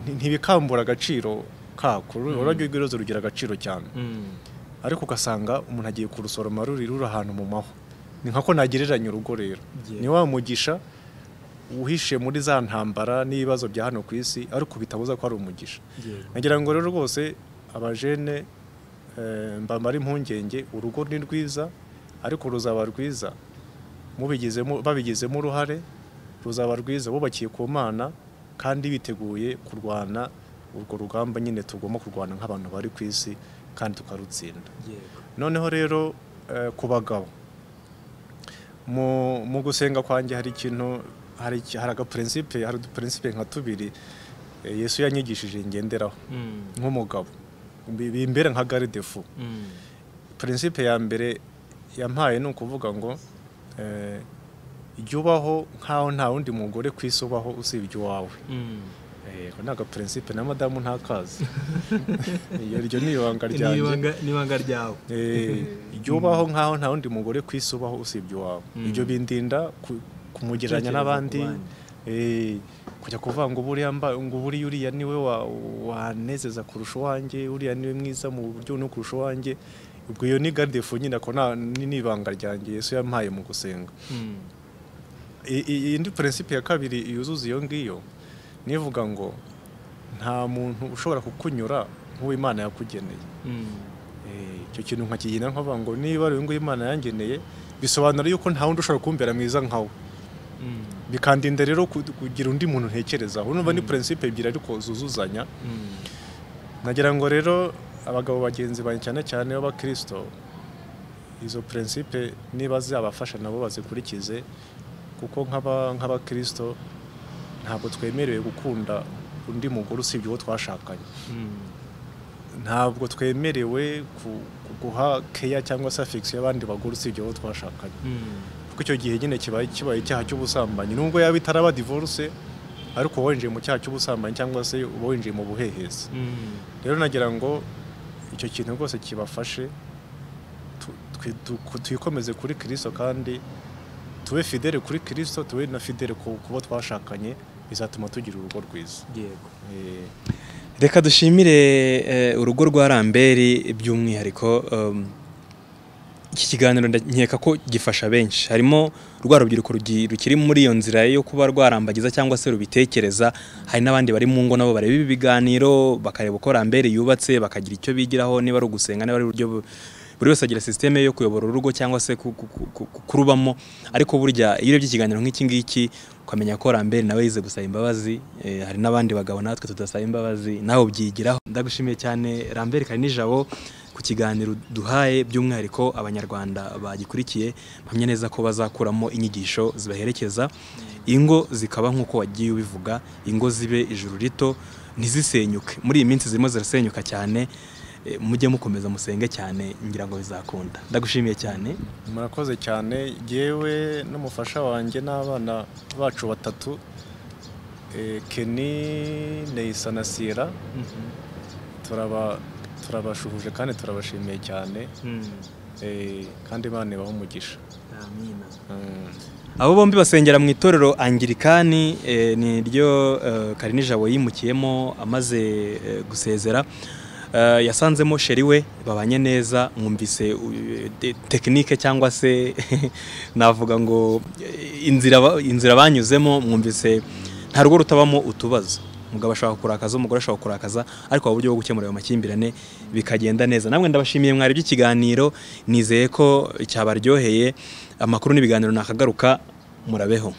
nti- ntibikambura agaciro kako Mm. ururabyo rw'iroze rugira agaciro cyane Mm. ariko ugasanga umuntu agiye kurusoroma ruri ruri ahantu mu mahwa ni nkako nagereranya urugo rero Yeah. ni wa mugisha uhishe muri za ntambara n'ibibazo bya hano ku isi ariko bitabuza ko ari umugisha Yego. nagira ngo rero rwose abajene eh, mbamara impungenge urugo ni rwiza ariko ruzaba rwiza mubigizemo babigizemo uruhare ruzaba rwiza bubakiye ku mana kandi biteguye kurwana urwo rugamba nyine tugomba kurwana nk'abantu bari ku isi kandi tukarutsinda Yego. noneho rero eh, ku bagabo mu mu gusenga kwanjye hari ikintu hari iki- hari agapurinsipe hari udupurinsipe nka tubiri eh, yesu yanyigishije ngenderaho Mm. nk'umugabo Bi- bimbere nka garidefu Mm. purinsipe ya mbere yampaye ni ukuvuga ngo eh, jya ubaho nk'aho nta wundi mugore ku isi ubaho usibye iwawe Mm. Eh, ako ni agapurinsipe na madamu ntakazi Iyo- iryo ni ibanga Ni ryanjye ibanga- ni ibanga ryawe Eh, jya ubaho nk'aho nta wundi mugore ku isi ubaho usibye iwawe Mm. ibyo bindinda ku- kumugereranya Gutekereza n'abandi ku bandi. eh, kujya kuvuga ngo buriya mba- ngo buriya uriya niwe wa- wanezeza kurusha uwanjye uriya niwe mwiza mu buryo no kurusha uwanjye ubwo iyo ni gardefu nyine ako nta- ni ni ibanga ryanjye yesu yampaye mu gusenga Mm. I- i- iyi ni purinsipe ya kabiri yuzuza iyo ngiyo nivuga ngo nta muntu ushobora kukunyura nk'uwo imana yakugeneye Mm. Eh, icyo kintu nkakigenda nkavuga ngo niba ari nguyu imana yangeneye bisobanura yuko nta wundi ushobora kumbera mwiza nkawe Mm. bikandinda rero ku- kugira undi muntu ntekerezaho urumva ni Mm. purinsipe ebyiri ariko zuzuzanya Mm. nagira ngo rero abagabo bagenzi banjye cyane cyane b'abakirisito izo purinsipe niba zabafasha nabo bazikurikize kuko nk'aba- nk'abakirisito ntabwo twemerewe gukunda undi mugore usibye uwo twashakanye Mm. ntabwo twemerewe ku- ku- guha keya cyangwa se afegisiyo y'abandi bagore usibye abo twashakanye Mm. kuko icyo gihe nyine kibaye kibaye icyaha cy'ubusambanyi nubwo yaba itaraba divorce ariko uba winjiye mu cyaha cy'ubusambanyi cyangwa se uba winjiye mu buhehezi Mm. rero nagira ngo icyo kintu rwose kibafashe tu- twi- tu- twikomeze kuri kirisito kandi tube fidele kuri kirisito tube na fidele ku kubo twashakanye bizatuma tugira urugo rwiza Yego. Eh, reka dushimire eh, urugo rwa ramberi by'umwihariko um, iki kiganiro nda- nkeka ko gifasha benshi harimo rwa rubyiruko rugi- rukiri muri iyo nzira yo kuba rwarambagiza cyangwa se rubitekereza hari n'abandi bari mu ngo nabo bareba ibi biganiro bakareba uko ramberi yubatse bakagira icyo bigiraho niba ari ugusenga niba ari uburyo bu- buri wese agira sisiteme yo kuyobora urugo cyangwa se ku- ku- ku- ku- kurubamo ariko burya iyo urebye ikiganiro nk'iki ngiki ukamenya ko rambere nawe yize gusaba imbabazi eh, hari n'abandi bagabo natwe tudasaba imbabazi nawe ubyigiraho ndagushimiye cyane rambere kari nijabo ku kiganiro duhaye by'umwihariko abanyarwanda bagikurikiye mpamya neza ko bazakuramo inyigisho zibaherekeza ingo zikaba nk'uko wagiye ubivuga ingo zibe ijuru rito ntizisenyuke muri iyi minsi zirimo zirasenyuka cyane eh, mujye mukomeza musenge cyane ngira ngo bizakunda ndagushimiye cyane murakoze cyane yewe n'umufasha wanjye n'abana bacu batatu eh, Kenny Neisa na Sierra turaba turabashuhuje kandi turabashimiye cyane eh, kandi Imana ibahe umugisha Mm. abo bombi basengera mu itorero angirikani eh, ni ryo eh, karini jabo yimukiyemo amaze eh, gusezera Eh, yasanzemo sheri we babanye neza mwumvise eh, te- tekinike cyangwa se navuga ngo eh, inzira ba- inzira banyuzemo mwumvise nta rugo rutabamo utubazo umugabo ashobora kurakaza umugore ashobora kurakaza ariko hari uburyo bwo gukemura ayo makimbirane bikagenda neza namwe ndabashimiye mwari by'ikiganiro nizeye ko cyabaryoheye amakuru n'ibiganiro nakagaruka murabeho